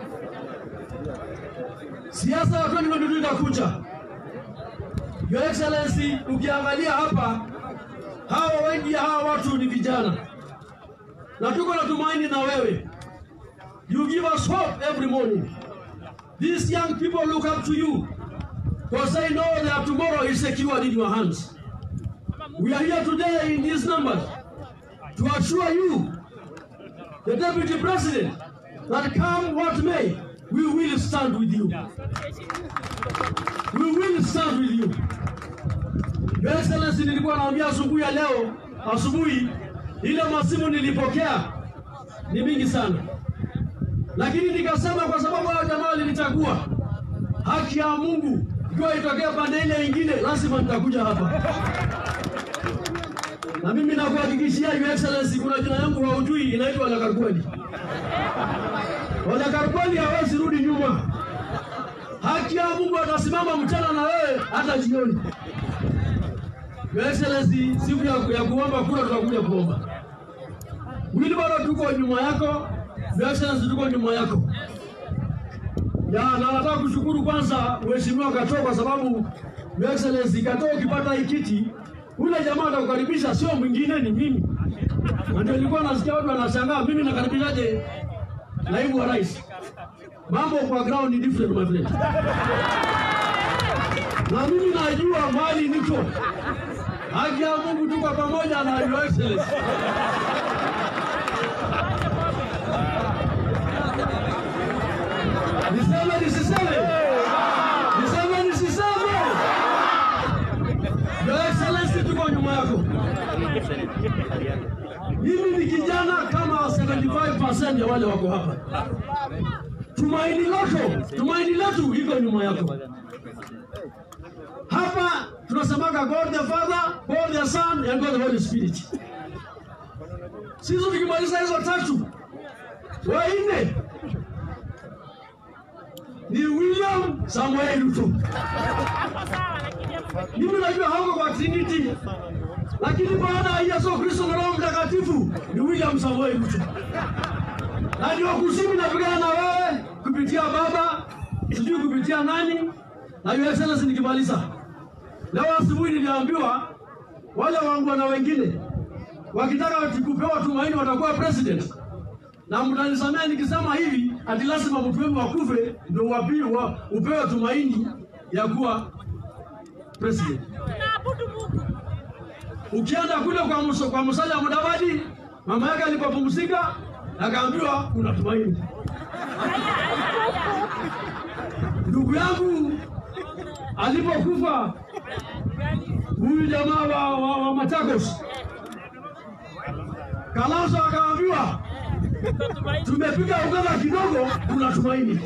siasa ya 2022 itakuja. Your Excellency, ukiangalia hapa, hawa wengi hawa watu ni vijana, na tuko na tumaini na wewe. You give us hope every morning. These young people look up to you because they know that tomorrow is secured in your hands. We are here today in these numbers to assure you, the Deputy President, that come what may, we will stand with you. We will stand with you. Your Excellency, nilikuwa naambia asubuhi ya leo, asubuhi ile masimu nilipokea ni mingi sana, lakini nikasema kwa sababu hao jamaa walinichagua, haki ya Mungu ikiwa itokea pande ile ingine, lazima nitakuja hapa na mimi nakuhakikishia Your Excellency, kuna jina yangu haujui, inaitwa Ole Karkweli. Ole Karkweli hawezi rudi nyuma. Haki ya Mungu atasimama mchana na wewe hata jioni. Your Excellency, siku ya, ya kuomba kura tutakuja kuomba. Wilbaro tuko nyuma yako, Your Excellency tuko nyuma yako. Ya, na nataka kushukuru kwanza Mheshimiwa Katoo kwa sababu Your Excellency Katoo ukipata hii kiti ule jamaa atakukaribisha, sio mwingine, ni mimi. Na ndio nilikuwa nasikia watu wanashangaa, mimi nakaribishaje naibu wa rais? Mambo kwa ground ni different my friend. Na mimi najua mali niko. Haki ya Mungu tuko pamoja na Your Excellency. Niseme nisiseme? Niseme nisiseme? Your Excellency tuko nyuma yako. Mimi ni kijana kama 75% ya wale wako hapa. Tumaini lako, tumaini letu iko nyuma yako. Hapa tunasemaga God the Father, God the Son and God the Holy Spirit. Sisi tukimaliza hizo tatu, wanne ni William Samuel Ruto. Mimi najua hauko kwa Trinity, lakini baada ya Yesu Kristo na Roho Mtakatifu ni William Samuel Ruto, na ndio kusimi napigana na wewe kupitia Baba, sijui kupitia nani, na Your Excellency, nikimaliza leo asubuhi niliambiwa wale wangwana wengine wakitaka kupewa tumaini watakuwa president na mtanisamea nikisema hivi ati lazima mtu wenu wakufe ndio wapi wa, upewe tumaini ya kuwa president. Ukienda kule kwa Musa, kwa Musalia Mudavadi, mama yake alipopumzika akaambiwa kuna tumaini. Ndugu yangu alipokufa huyu jamaa wa, wa, wa Machakos Kalonzo akaambiwa tumepiga ugava kidogo, kuna tumaini.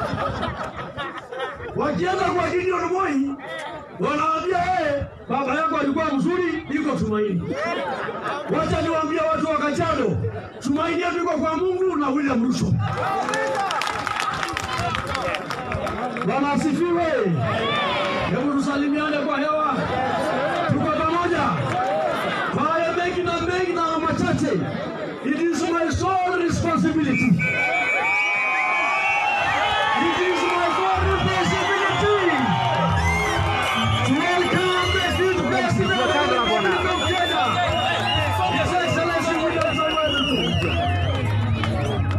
Wakienda kwa Gideon Moi wanaambia yeye, baba yako alikuwa mzuri, iko tumaini. Wacha niwaambie watu wa Kajiado, tumaini yetu iko kwa Mungu na William Ruto. Bwana asifiwe. Hebu tusalimiane kwa hewa, tuko pamoja. Kwa haya mengi na mengi na machache, it is my sole responsibility. It is my sole responsibility to welcome the fifth president of the Republic of Kenya, His Excellency William Samoei Ruto.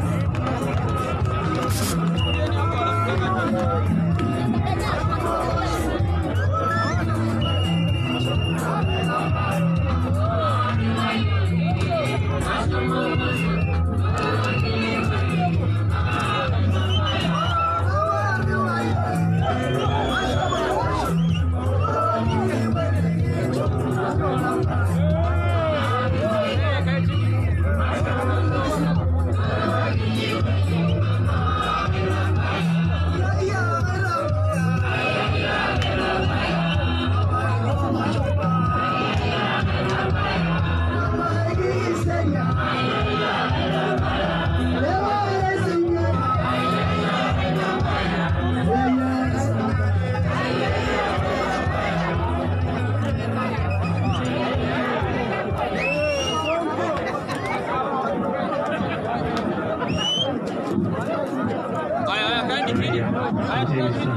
Haya, haya, kaeni chini. Haya, tukae chini.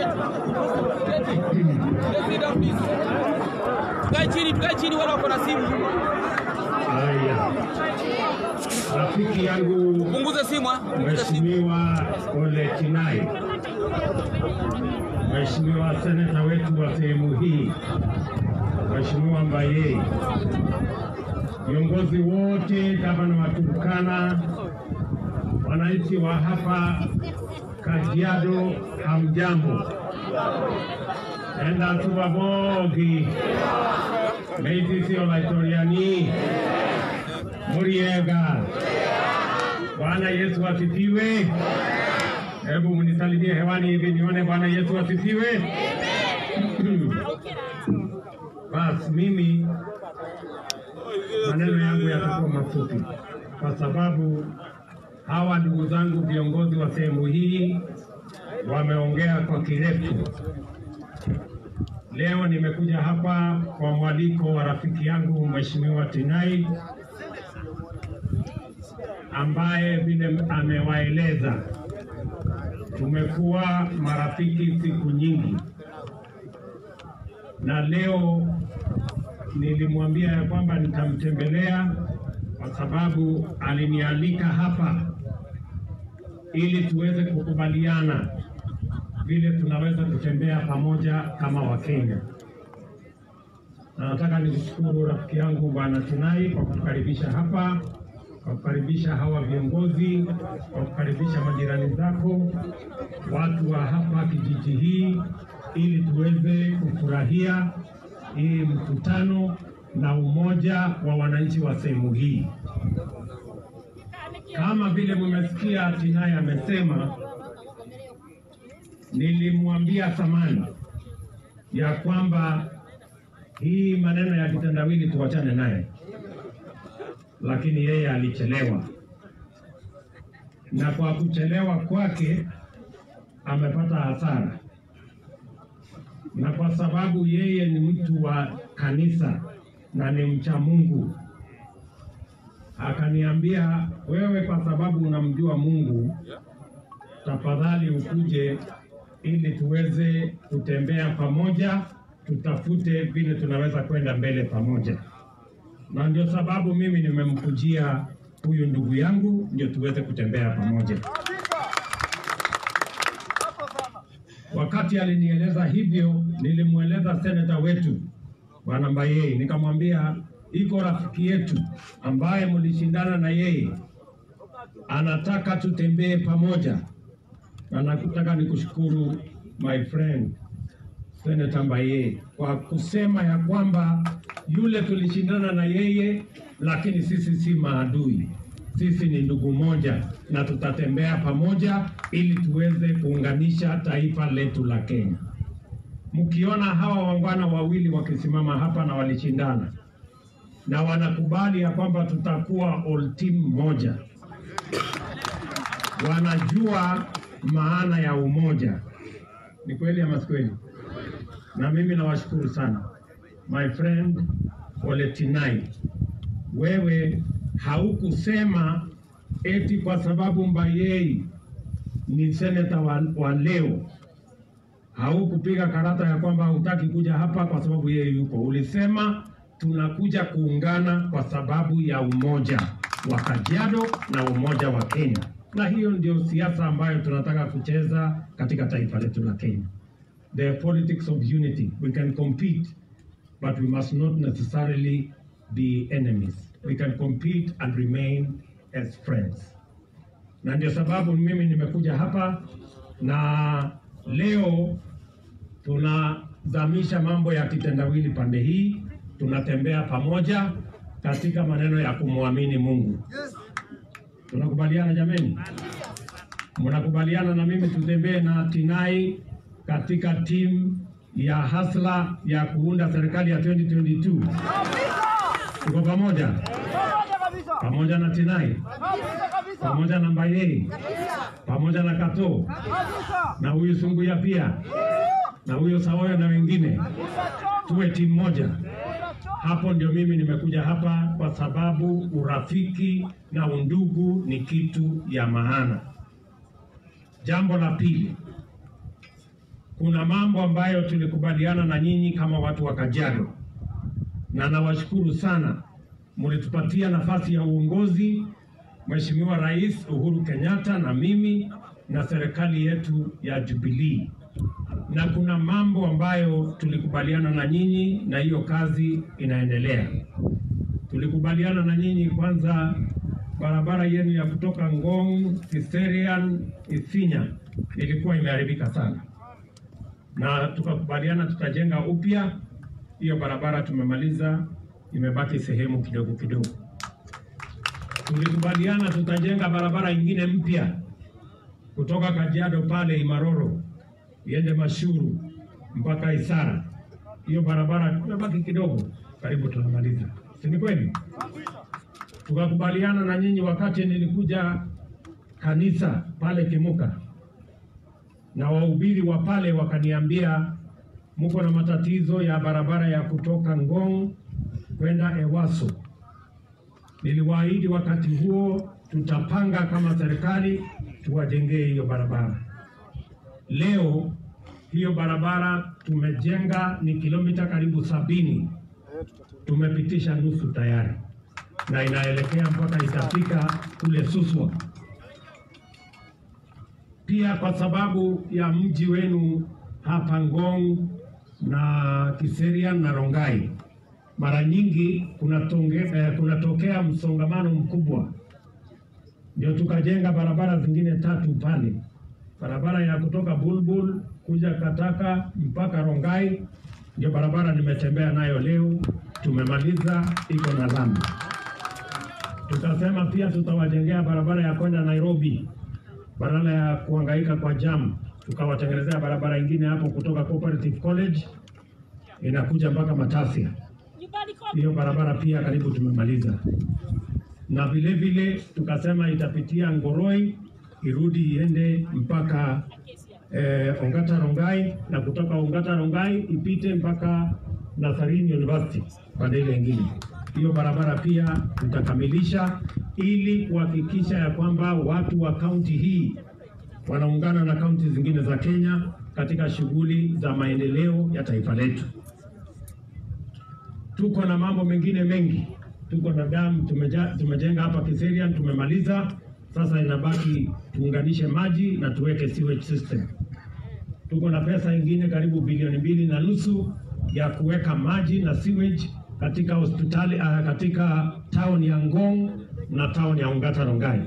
Sit down, please. Tukae chini, tukae chini, wala wako na simu. Haya, rafiki yangu Punguza simu, ah. Punguza simu. Mheshimiwa Ole Kinai, Mheshimiwa seneta wetu wa sehemu hii, Mheshimiwa Mbayei, viongozi wote, gavana wa Turkana, wananchi wa hapa Kajiado, hamjambo. Enda tubabogi meitisi olaitoriani muriega Bwana Yesu asifiwe. Hebu mnisalimie hewani hivi nione Bwana Yesu asifiwe. Basi mimi maneno yangu yatakuwa mafupi, kwa sababu hawa ndugu zangu viongozi wa sehemu hii wameongea kwa kirefu. Leo nimekuja hapa kwa mwaliko wa rafiki yangu Mheshimiwa Tinai ambaye vile amewaeleza tumekuwa marafiki siku nyingi, na leo nilimwambia ya kwamba nitamtembelea kwa sababu alinialika hapa ili tuweze kukubaliana vile tunaweza kutembea pamoja kama Wakenya. Na nataka nikushukuru rafiki yangu Bwana Tinai kwa kutukaribisha hapa, kwa kukaribisha hawa viongozi, kwa kukaribisha majirani zako, watu wa hapa kijiji hii, ili tuweze kufurahia hii mkutano na umoja wa wananchi wa sehemu hii. Kama vile mmesikia Tinai amesema, nilimwambia zamani ya kwamba hii maneno ya kitendawili tuwachane naye, lakini yeye alichelewa, na kwa kuchelewa kwake amepata hasara, na kwa sababu yeye ni mtu wa kanisa na ni mcha Mungu, akaniambia wewe, kwa sababu unamjua Mungu, tafadhali ukuje ili tuweze kutembea pamoja, tutafute vile tunaweza kwenda mbele pamoja. Na ndio sababu mimi nimemkujia huyu ndugu yangu, ndio tuweze kutembea pamoja. Wakati alinieleza hivyo, nilimweleza seneta wetu Bwana Mbayei, nikamwambia iko rafiki yetu ambaye mlishindana na yeye, anataka tutembee pamoja, na nakutaka nikushukuru my friend Seneta Mbaye kwa kusema ya kwamba yule tulishindana na yeye, lakini sisi si maadui, sisi ni ndugu moja na tutatembea pamoja ili tuweze kuunganisha taifa letu la Kenya. Mkiona hawa wangwana wawili wakisimama hapa na walishindana na wanakubali ya kwamba tutakuwa all team moja, wanajua maana ya umoja. Ni kweli ama si kweli? Na mimi nawashukuru sana my friend Ole Tinai, wewe haukusema eti kwa sababu Mbayei ni seneta wa, wa leo haukupiga karata ya kwamba hutaki kuja hapa kwa sababu yeye yupo. Ulisema tunakuja kuungana kwa sababu ya umoja wa Kajiado na umoja wa Kenya, na hiyo ndio siasa ambayo tunataka kucheza katika taifa letu la Kenya. The politics of unity. We can compete, but we must not necessarily be enemies. We can compete and remain as friends na ndio sababu mimi nimekuja hapa na leo tunazamisha mambo ya kitendawili pande hii, tunatembea pamoja katika maneno ya kumwamini Mungu. Tunakubaliana jameni? Mnakubaliana na mimi tutembee na Tinai katika timu ya hasla ya kuunda serikali ya 2022? Tuko pamoja pamoja na Tinai pamoja na Mbayei pamoja na Kato na huyu Sunguya pia na huyo Sawoya na wengine, tuwe timu moja. Hapo ndio mimi nimekuja hapa, kwa sababu urafiki na undugu ni kitu ya maana. Jambo la pili, kuna mambo ambayo tulikubaliana na nyinyi kama watu wa Kajiado, na nawashukuru sana, mlitupatia nafasi ya uongozi Mheshimiwa Rais Uhuru Kenyatta na mimi na serikali yetu ya Jubilee, na kuna mambo ambayo tulikubaliana na nyinyi, na hiyo kazi inaendelea. Tulikubaliana na nyinyi kwanza, barabara yenu ya kutoka Ngong, Kiserian, Isinya ilikuwa imeharibika sana, na tukakubaliana tutajenga upya hiyo barabara. Tumemaliza, imebaki sehemu kidogo kidogo tulikubaliana tutajenga barabara ingine mpya kutoka Kajiado pale Imaroro iende Mashuru mpaka Isara. Hiyo barabara imebaki kidogo, karibu tunamaliza, si ni kweli? Tukakubaliana na nyinyi wakati nilikuja kanisa pale Kimuka, na wahubiri wa pale wakaniambia mko na matatizo ya barabara ya kutoka Ngong kwenda Ewaso niliwaahidi wakati huo tutapanga kama serikali tuwajengee hiyo barabara. Leo hiyo barabara tumejenga ni kilomita karibu sabini, tumepitisha nusu tayari na inaelekea mpaka itafika kule Suswa. Pia kwa sababu ya mji wenu hapa Ngong na Kiserian na Rongai mara nyingi kunatokea eh, kunatokea msongamano mkubwa, ndio tukajenga barabara zingine tatu pale, barabara ya kutoka Bulbul kuja Kataka mpaka Rongai, ndio barabara nimetembea nayo leo, tumemaliza, iko na lami. Tukasema pia tutawajengea barabara ya kwenda Nairobi, badala ya kuhangaika kwa jam, tukawatengenezea barabara ingine hapo kutoka Cooperative College inakuja mpaka Matasia hiyo barabara pia karibu tumemaliza, na vile vile tukasema itapitia Ngoroi irudi iende mpaka eh, Ongata Rongai, na kutoka Ongata Rongai ipite mpaka Nazarene University pande ile ingine. Hiyo barabara pia tutakamilisha ili kuhakikisha ya kwamba watu wa kaunti hii wanaungana na kaunti zingine za Kenya katika shughuli za maendeleo ya taifa letu. Tuko na mambo mengine mengi, tuko na damu tumeja, tumejenga hapa Kiserian tumemaliza. Sasa inabaki tuunganishe maji na tuweke sewage system. Tuko na pesa ingine karibu bilioni mbili na nusu ya kuweka maji na sewage katika hospitali uh, katika town ya Ngong na town ya Ongata Rongai.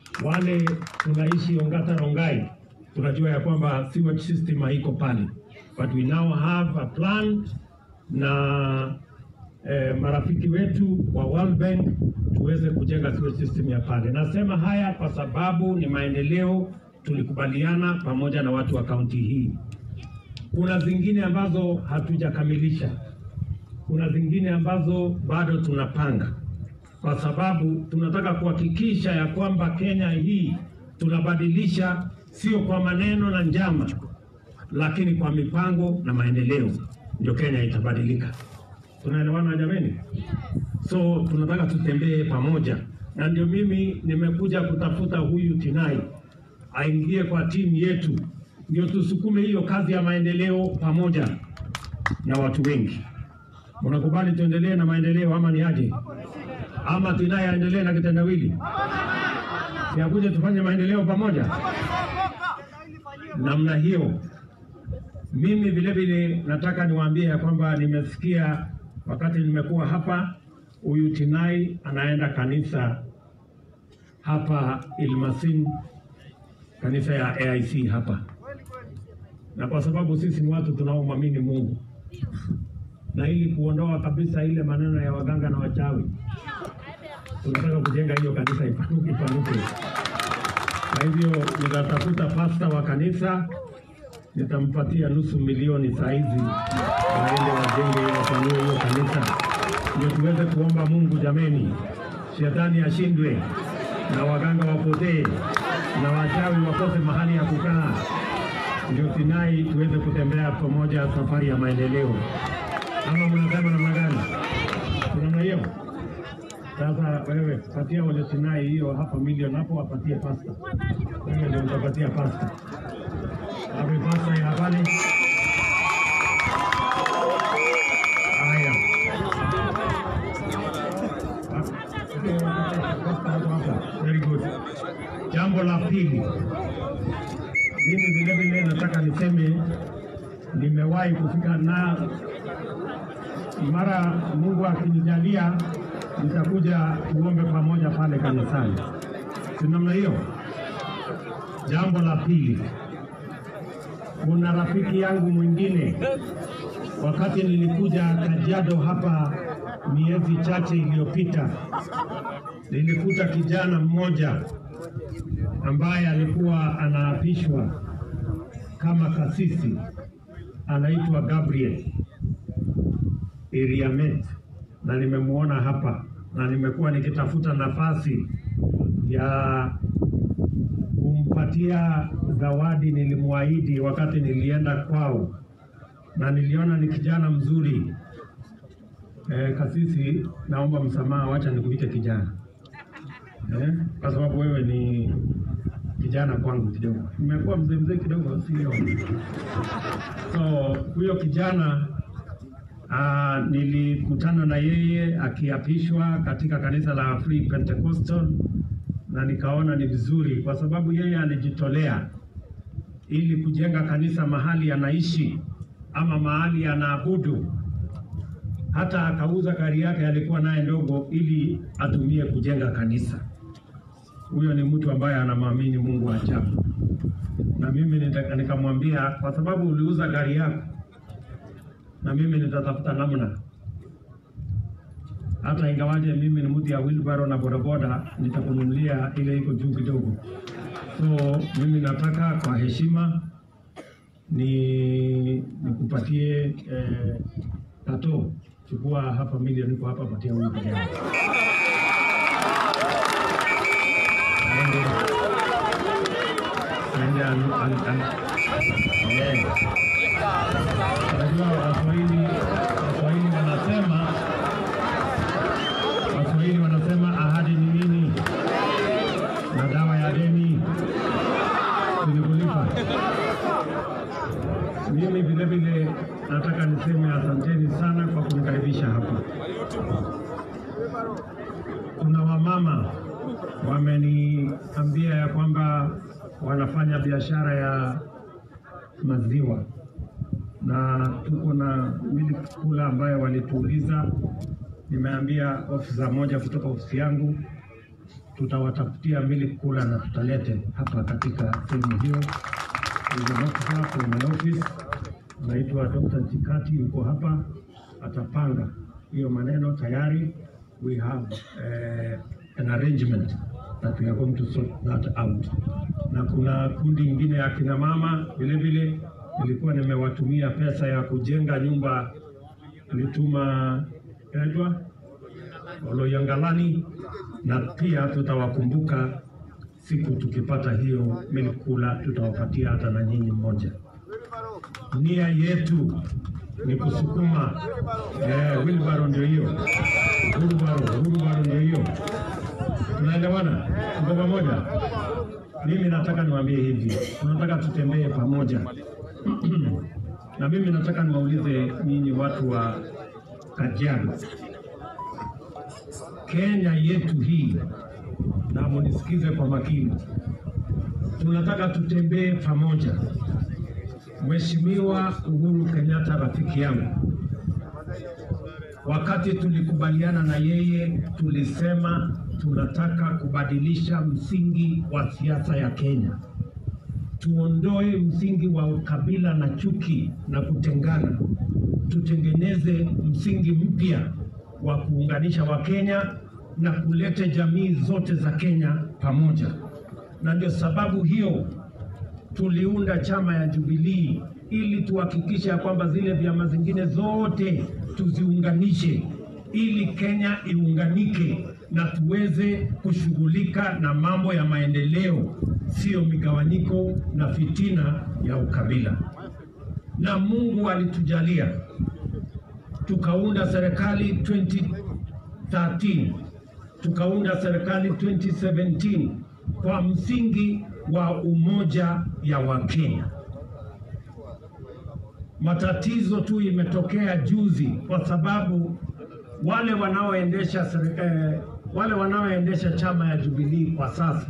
Wale tunaishi Ongata Rongai tunajua ya kwamba sewage system haiko pale, but we now have a plan na eh, marafiki wetu wa World Bank tuweze kujenga sewer system ya pale. Nasema haya kwa sababu ni maendeleo tulikubaliana pamoja na watu wa kaunti hii. Kuna zingine ambazo hatujakamilisha, kuna zingine ambazo bado tunapanga, kwa sababu tunataka kuhakikisha ya kwamba Kenya hii tunabadilisha, sio kwa maneno na njama, lakini kwa mipango na maendeleo, ndio Kenya itabadilika. Tunaelewana jameni? So tunataka tutembee pamoja, na ndio mimi nimekuja kutafuta huyu Tinai aingie kwa timu yetu, ndio tusukume hiyo kazi ya maendeleo pamoja na watu wengi. Unakubali tuendelee na maendeleo ama ni aje? Ama Tinai aendelee na kitendawili? Siakuje tufanye maendeleo pamoja namna hiyo. Mimi vile vile nataka niwaambie ya kwamba nimesikia wakati nimekuwa hapa, huyu Tinai anaenda kanisa hapa Ilmasin, kanisa ya AIC hapa, na kwa sababu sisi ni watu tunaomwamini Mungu na ili kuondoa kabisa ile maneno ya waganga na wachawi, tunataka kujenga hiyo kanisa ipanuke, ipanuke. Kwa hivyo nitatafuta pasta wa kanisa nitampatia nusu milioni saizi waende wajenge wapanue hiyo kanisa, ndio tuweze kuomba Mungu. Jameni, shetani ashindwe na waganga wapotee na wachawi wakose mahali ya kukaa, ndio Sinai tuweze kutembea pamoja safari ya maendeleo. Ama mnasema namna gani? Namna hiyo. Sasa wewe patia wale Sinai hiyo hapa milioni hapo, wapatie pasta. Wewe ndio utapatia pasta. Wapi pasta ya pale? Haya. Very good. Jambo la pili, mimi vile vile nataka niseme nimewahi kufika na mara Mungu akinijalia nitakuja tuombe pamoja pale kanisani, si namna hiyo? Jambo la pili, kuna rafiki yangu mwingine, wakati nilikuja Kajiado hapa miezi chache iliyopita, nilikuta kijana mmoja ambaye alikuwa anaapishwa kama kasisi, anaitwa Gabriel Iriamet, na nimemwona hapa na nimekuwa nikitafuta nafasi ya kumpatia zawadi nilimwahidi wakati nilienda kwao, na niliona ni kijana mzuri. E, kasisi, naomba msamaha, wacha nikuite kijana e, kwa sababu wewe ni kijana kwangu kidogo, nimekuwa mzee mzee kidogo, sio? So huyo kijana Ah, nilikutana na yeye akiapishwa katika kanisa la Free Pentecostal na nikaona ni vizuri kwa sababu yeye alijitolea ili kujenga kanisa mahali anaishi ama mahali anaabudu. Hata akauza gari yake alikuwa naye ndogo ili atumie kujenga kanisa. Huyo ni mtu ambaye anamwamini Mungu ajabu, na mimi nita- nikamwambia kwa sababu uliuza gari yako na mimi nitatafuta namna, hata ingawaje mimi ni mtu ya wheelbarrow na bodaboda, nitakununulia ile iko juu kidogo. So mimi nataka kwa heshima ni nikupatie eh, tato, chukua hapa milioni iko hapa, patia huyu kijana aende aende an- an- an- yeah. Unajua Waswahili Waswahili wanasema Waswahili wanasema ahadi ni nini na dawa ya deni tulikulipa. Mimi vile vile nataka niseme asanteni sana kwa kunikaribisha hapa. Kuna wamama wameniambia ya kwamba wanafanya biashara ya maziwa na tuko na milk cooler ambayo walituuliza. Nimeambia ofisa moja kutoka ofisi yangu tutawatafutia milk cooler na tutalete hapa katika sehemu hiyo. There's an officer from my office naitwa Dr. Chikati yuko hapa, atapanga hiyo maneno tayari. We have uh, an arrangement that we are going to sort that out. Na kuna kundi ingine ya kina mama vile vile, nilikuwa nimewatumia pesa ya kujenga nyumba, nilituma inaitwa Oloyangalani, na pia tutawakumbuka siku tukipata hiyo milk cooler, tutawapatia hata na nyinyi mmoja. Nia yetu ni kusukuma eh, wheelbarrow ndio hiyo, wheelbarrow, wheelbarrow ndio hiyo. Tunaelewana? Tuko pamoja? Mimi nataka niwaambie hivi, tunataka tutembee pamoja na mimi nataka niwaulize nyinyi watu wa Kajiado, Kenya yetu hii, na munisikize kwa makini, tunataka tutembee pamoja. Mheshimiwa Uhuru Kenyatta rafiki yangu, wakati tulikubaliana na yeye, tulisema tunataka kubadilisha msingi wa siasa ya Kenya, tuondoe msingi wa ukabila na chuki na kutengana, tutengeneze msingi mpya wa kuunganisha Wakenya na kuleta jamii zote za Kenya pamoja, na ndio sababu hiyo tuliunda chama ya Jubilee ili tuhakikishe ya kwamba zile vyama zingine zote tuziunganishe ili Kenya iunganike na tuweze kushughulika na mambo ya maendeleo, sio migawanyiko na fitina ya ukabila. Na Mungu alitujalia tukaunda serikali 2013 tukaunda serikali 2017 kwa msingi wa umoja ya Wakenya. Matatizo tu imetokea juzi kwa sababu wale wanaoendesha seri- eh, wale wanaoendesha chama ya Jubilee kwa sasa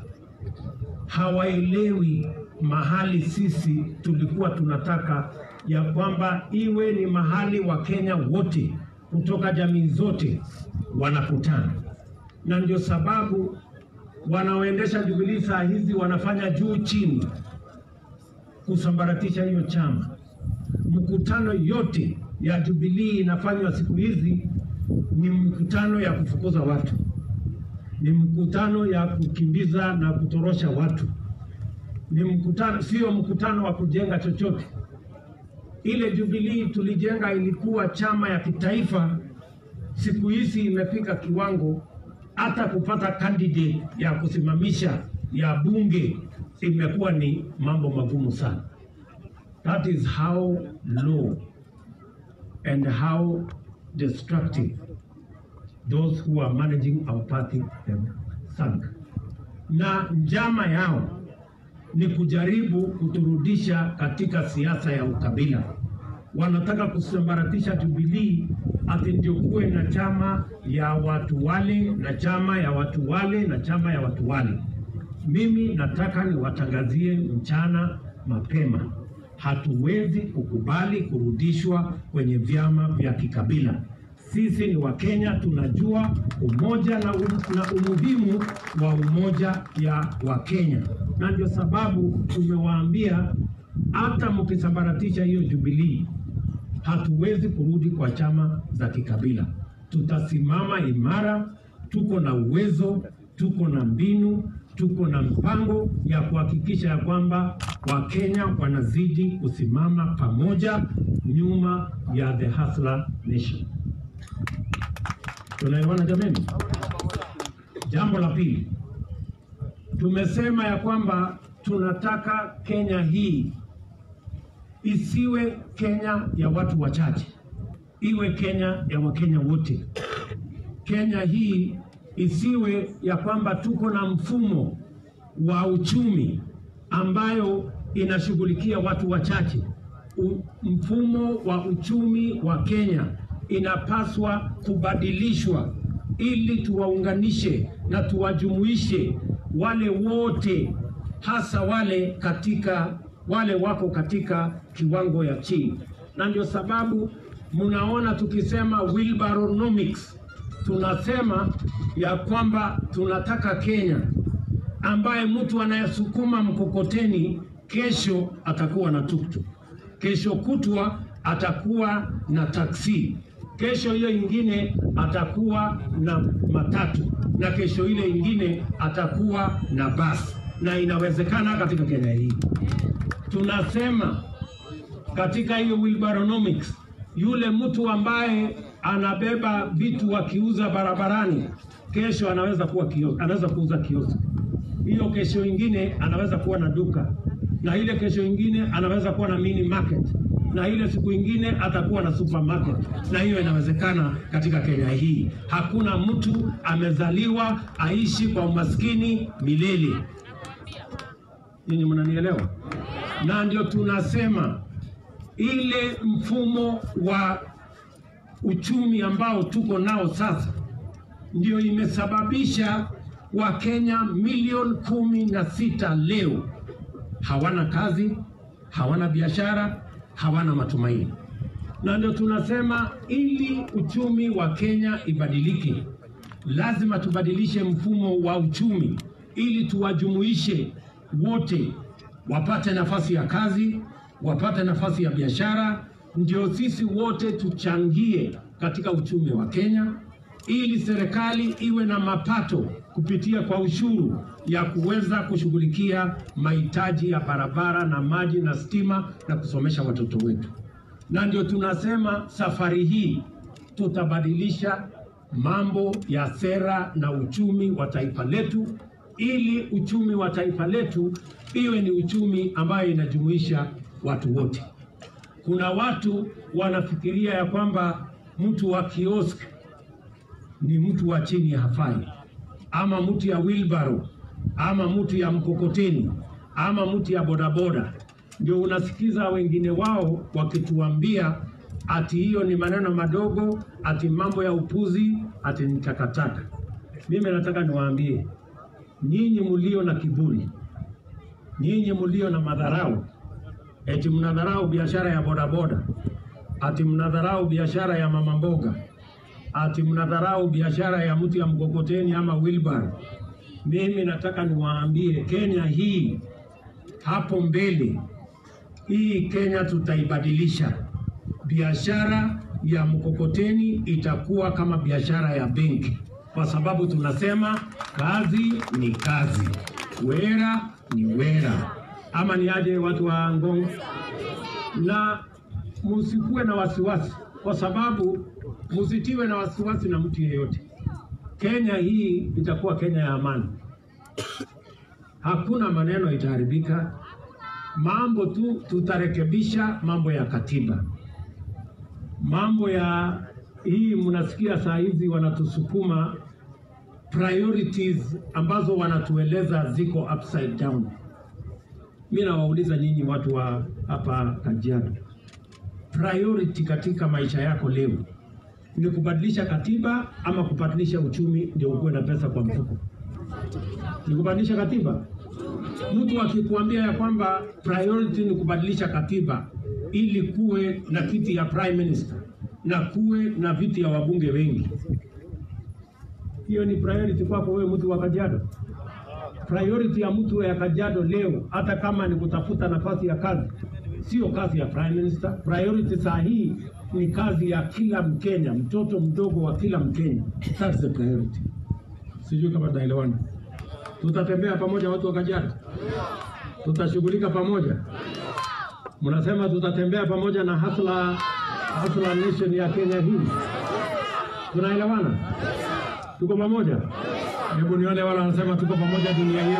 hawaelewi mahali sisi tulikuwa tunataka ya kwamba iwe ni mahali Wakenya wote kutoka jamii zote wanakutana, na ndio sababu wanaoendesha Jubilee saa hizi wanafanya juu chini kusambaratisha hiyo chama. Mkutano yote ya Jubilee inafanywa siku hizi ni mkutano ya kufukuza watu, ni mkutano ya kukimbiza na kutorosha watu, ni mkutano, sio mkutano wa kujenga chochote. Ile Jubilee tulijenga ilikuwa chama ya kitaifa, siku hizi imefika kiwango hata kupata candidate ya kusimamisha ya bunge imekuwa ni mambo magumu sana. That is how low and how destructive those who are managing our party have sunk. Na njama yao ni kujaribu kuturudisha katika siasa ya ukabila. Wanataka kusambaratisha Jubilee ati ndio kuwe na chama ya watu wale na chama ya watu wale na chama ya watu wale. Mimi nataka niwatangazie mchana mapema, hatuwezi kukubali kurudishwa kwenye vyama vya kikabila. Sisi ni Wakenya, tunajua umoja na, um, na umuhimu wa umoja ya Wakenya, na ndio sababu tumewaambia hata mkisambaratisha hiyo Jubilee hatuwezi kurudi kwa chama za kikabila. Tutasimama imara, tuko na uwezo, tuko na mbinu, tuko na mpango ya kuhakikisha ya kwamba Wakenya wanazidi kusimama pamoja nyuma ya the Hustler Nation. Tunaelewana jameni? Jambo la pili, tumesema ya kwamba tunataka Kenya hii isiwe Kenya ya watu wachache, iwe Kenya ya Wakenya wote. Kenya hii isiwe ya kwamba tuko na mfumo wa uchumi ambayo inashughulikia watu wachache. U, mfumo wa uchumi wa Kenya inapaswa kubadilishwa ili tuwaunganishe na tuwajumuishe wale wote, hasa wale katika wale wako katika kiwango ya chini, na ndio sababu mnaona tukisema wheelbarrownomics, tunasema ya kwamba tunataka Kenya ambaye mtu anayesukuma mkokoteni kesho atakuwa na tuktuk, kesho kutwa atakuwa na taksi, kesho hiyo ingine atakuwa na matatu, na kesho ile ingine atakuwa na basi, na inawezekana katika Kenya hii. Tunasema katika hiyo wheelbarrow-nomics, yule mtu ambaye anabeba vitu akiuza barabarani, kesho anaweza kuwa kiosk, anaweza kuuza kiosk. Hiyo kesho ingine anaweza kuwa na duka, na ile kesho ingine anaweza kuwa na mini market, na ile siku ingine atakuwa na supermarket, na hiyo inawezekana katika Kenya hii. Hakuna mtu amezaliwa aishi kwa umaskini milele. Ninyi mnanielewa? Na ndio tunasema ile mfumo wa uchumi ambao tuko nao sasa ndio imesababisha Wakenya milioni kumi na sita leo hawana kazi, hawana biashara, hawana matumaini. Na ndio tunasema ili uchumi wa Kenya ibadilike, lazima tubadilishe mfumo wa uchumi ili tuwajumuishe wote wapate nafasi ya kazi, wapate nafasi ya biashara, ndio sisi wote tuchangie katika uchumi wa Kenya, ili serikali iwe na mapato kupitia kwa ushuru ya kuweza kushughulikia mahitaji ya barabara na maji na stima na kusomesha watoto wetu. Na ndio tunasema safari hii tutabadilisha mambo ya sera na uchumi wa taifa letu ili uchumi wa taifa letu iwe ni uchumi ambayo inajumuisha watu wote. Kuna watu wanafikiria ya kwamba mtu wa kiosk ni mtu wa chini hafai, ama mtu ya wheelbarrow, ama mtu ya mkokoteni, ama mtu ya bodaboda. Ndio unasikiza wengine wao wakituambia ati hiyo ni maneno madogo, ati mambo ya upuzi, ati ni takataka. Mimi nataka niwaambie nyinyi mulio na kiburi, nyinyi mulio na madharau, eti mnadharau biashara ya bodaboda, ati mnadharau biashara ya mama mboga, ati mnadharau biashara ya mtu ya mkokoteni ama wheelbarrow. Mimi nataka niwaambie Kenya hii hapo mbele, hii Kenya tutaibadilisha. Biashara ya mkokoteni itakuwa kama biashara ya benki, kwa sababu tunasema kazi ni kazi, wera ni wera, ama ni aje watu wa Ngong? Na musikuwe na wasiwasi, kwa sababu musitiwe na wasiwasi na mtu yeyote. Kenya hii itakuwa Kenya ya amani, hakuna maneno itaharibika, mambo tu tutarekebisha mambo ya katiba, mambo ya hii mnasikia saa hizi wanatusukuma priorities ambazo wanatueleza ziko upside down. Mi nawauliza nyinyi watu wa hapa Kajiado, priority katika maisha yako leo ni kubadilisha katiba ama kubadilisha uchumi ndio ukuwe na pesa kwa mfuko? Ni kubadilisha katiba. Mtu akikuambia ya kwamba priority ni kubadilisha katiba ili kuwe na kiti ya prime minister na kuwe na viti ya wabunge wengi, hiyo ni priority kwako wewe mtu wa Kajiado? Priority ya mtu ya Kajiado leo, hata kama ni kutafuta nafasi ya kazi, sio kazi ya prime minister. Priority saa hii ni kazi ya kila Mkenya, mtoto mdogo wa kila Mkenya. That's the priority. Sijui kama tunaelewana. Tutatembea pamoja watu wa Kajiado, tutashughulika pamoja. Mnasema tutatembea pamoja na hasla hasla nation ya Kenya hii, tunaelewana? Tuko pamoja? Hebu nione wale wanasema tuko pamoja dunia hiyo.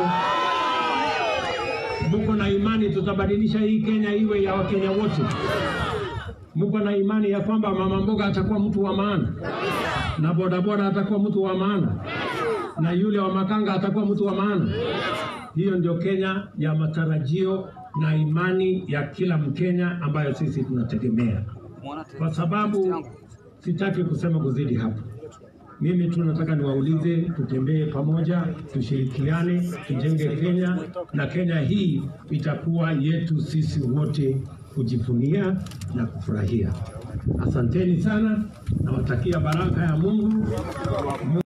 Muko na imani tutabadilisha hii Kenya iwe ya Wakenya wote? Muko na imani ya kwamba mama mboga atakuwa mtu wa maana na bodaboda atakuwa mtu wa maana na yule wa makanga atakuwa mtu wa maana? Hiyo ndio Kenya ya matarajio na imani ya kila Mkenya ambayo sisi tunategemea, kwa sababu sitaki kusema kuzidi hapo. Mimi tu nataka niwaulize, tutembee pamoja, tushirikiane, tujenge Kenya, na Kenya hii itakuwa yetu sisi wote kujivunia na kufurahia. Asanteni sana, nawatakia baraka ya Mungu.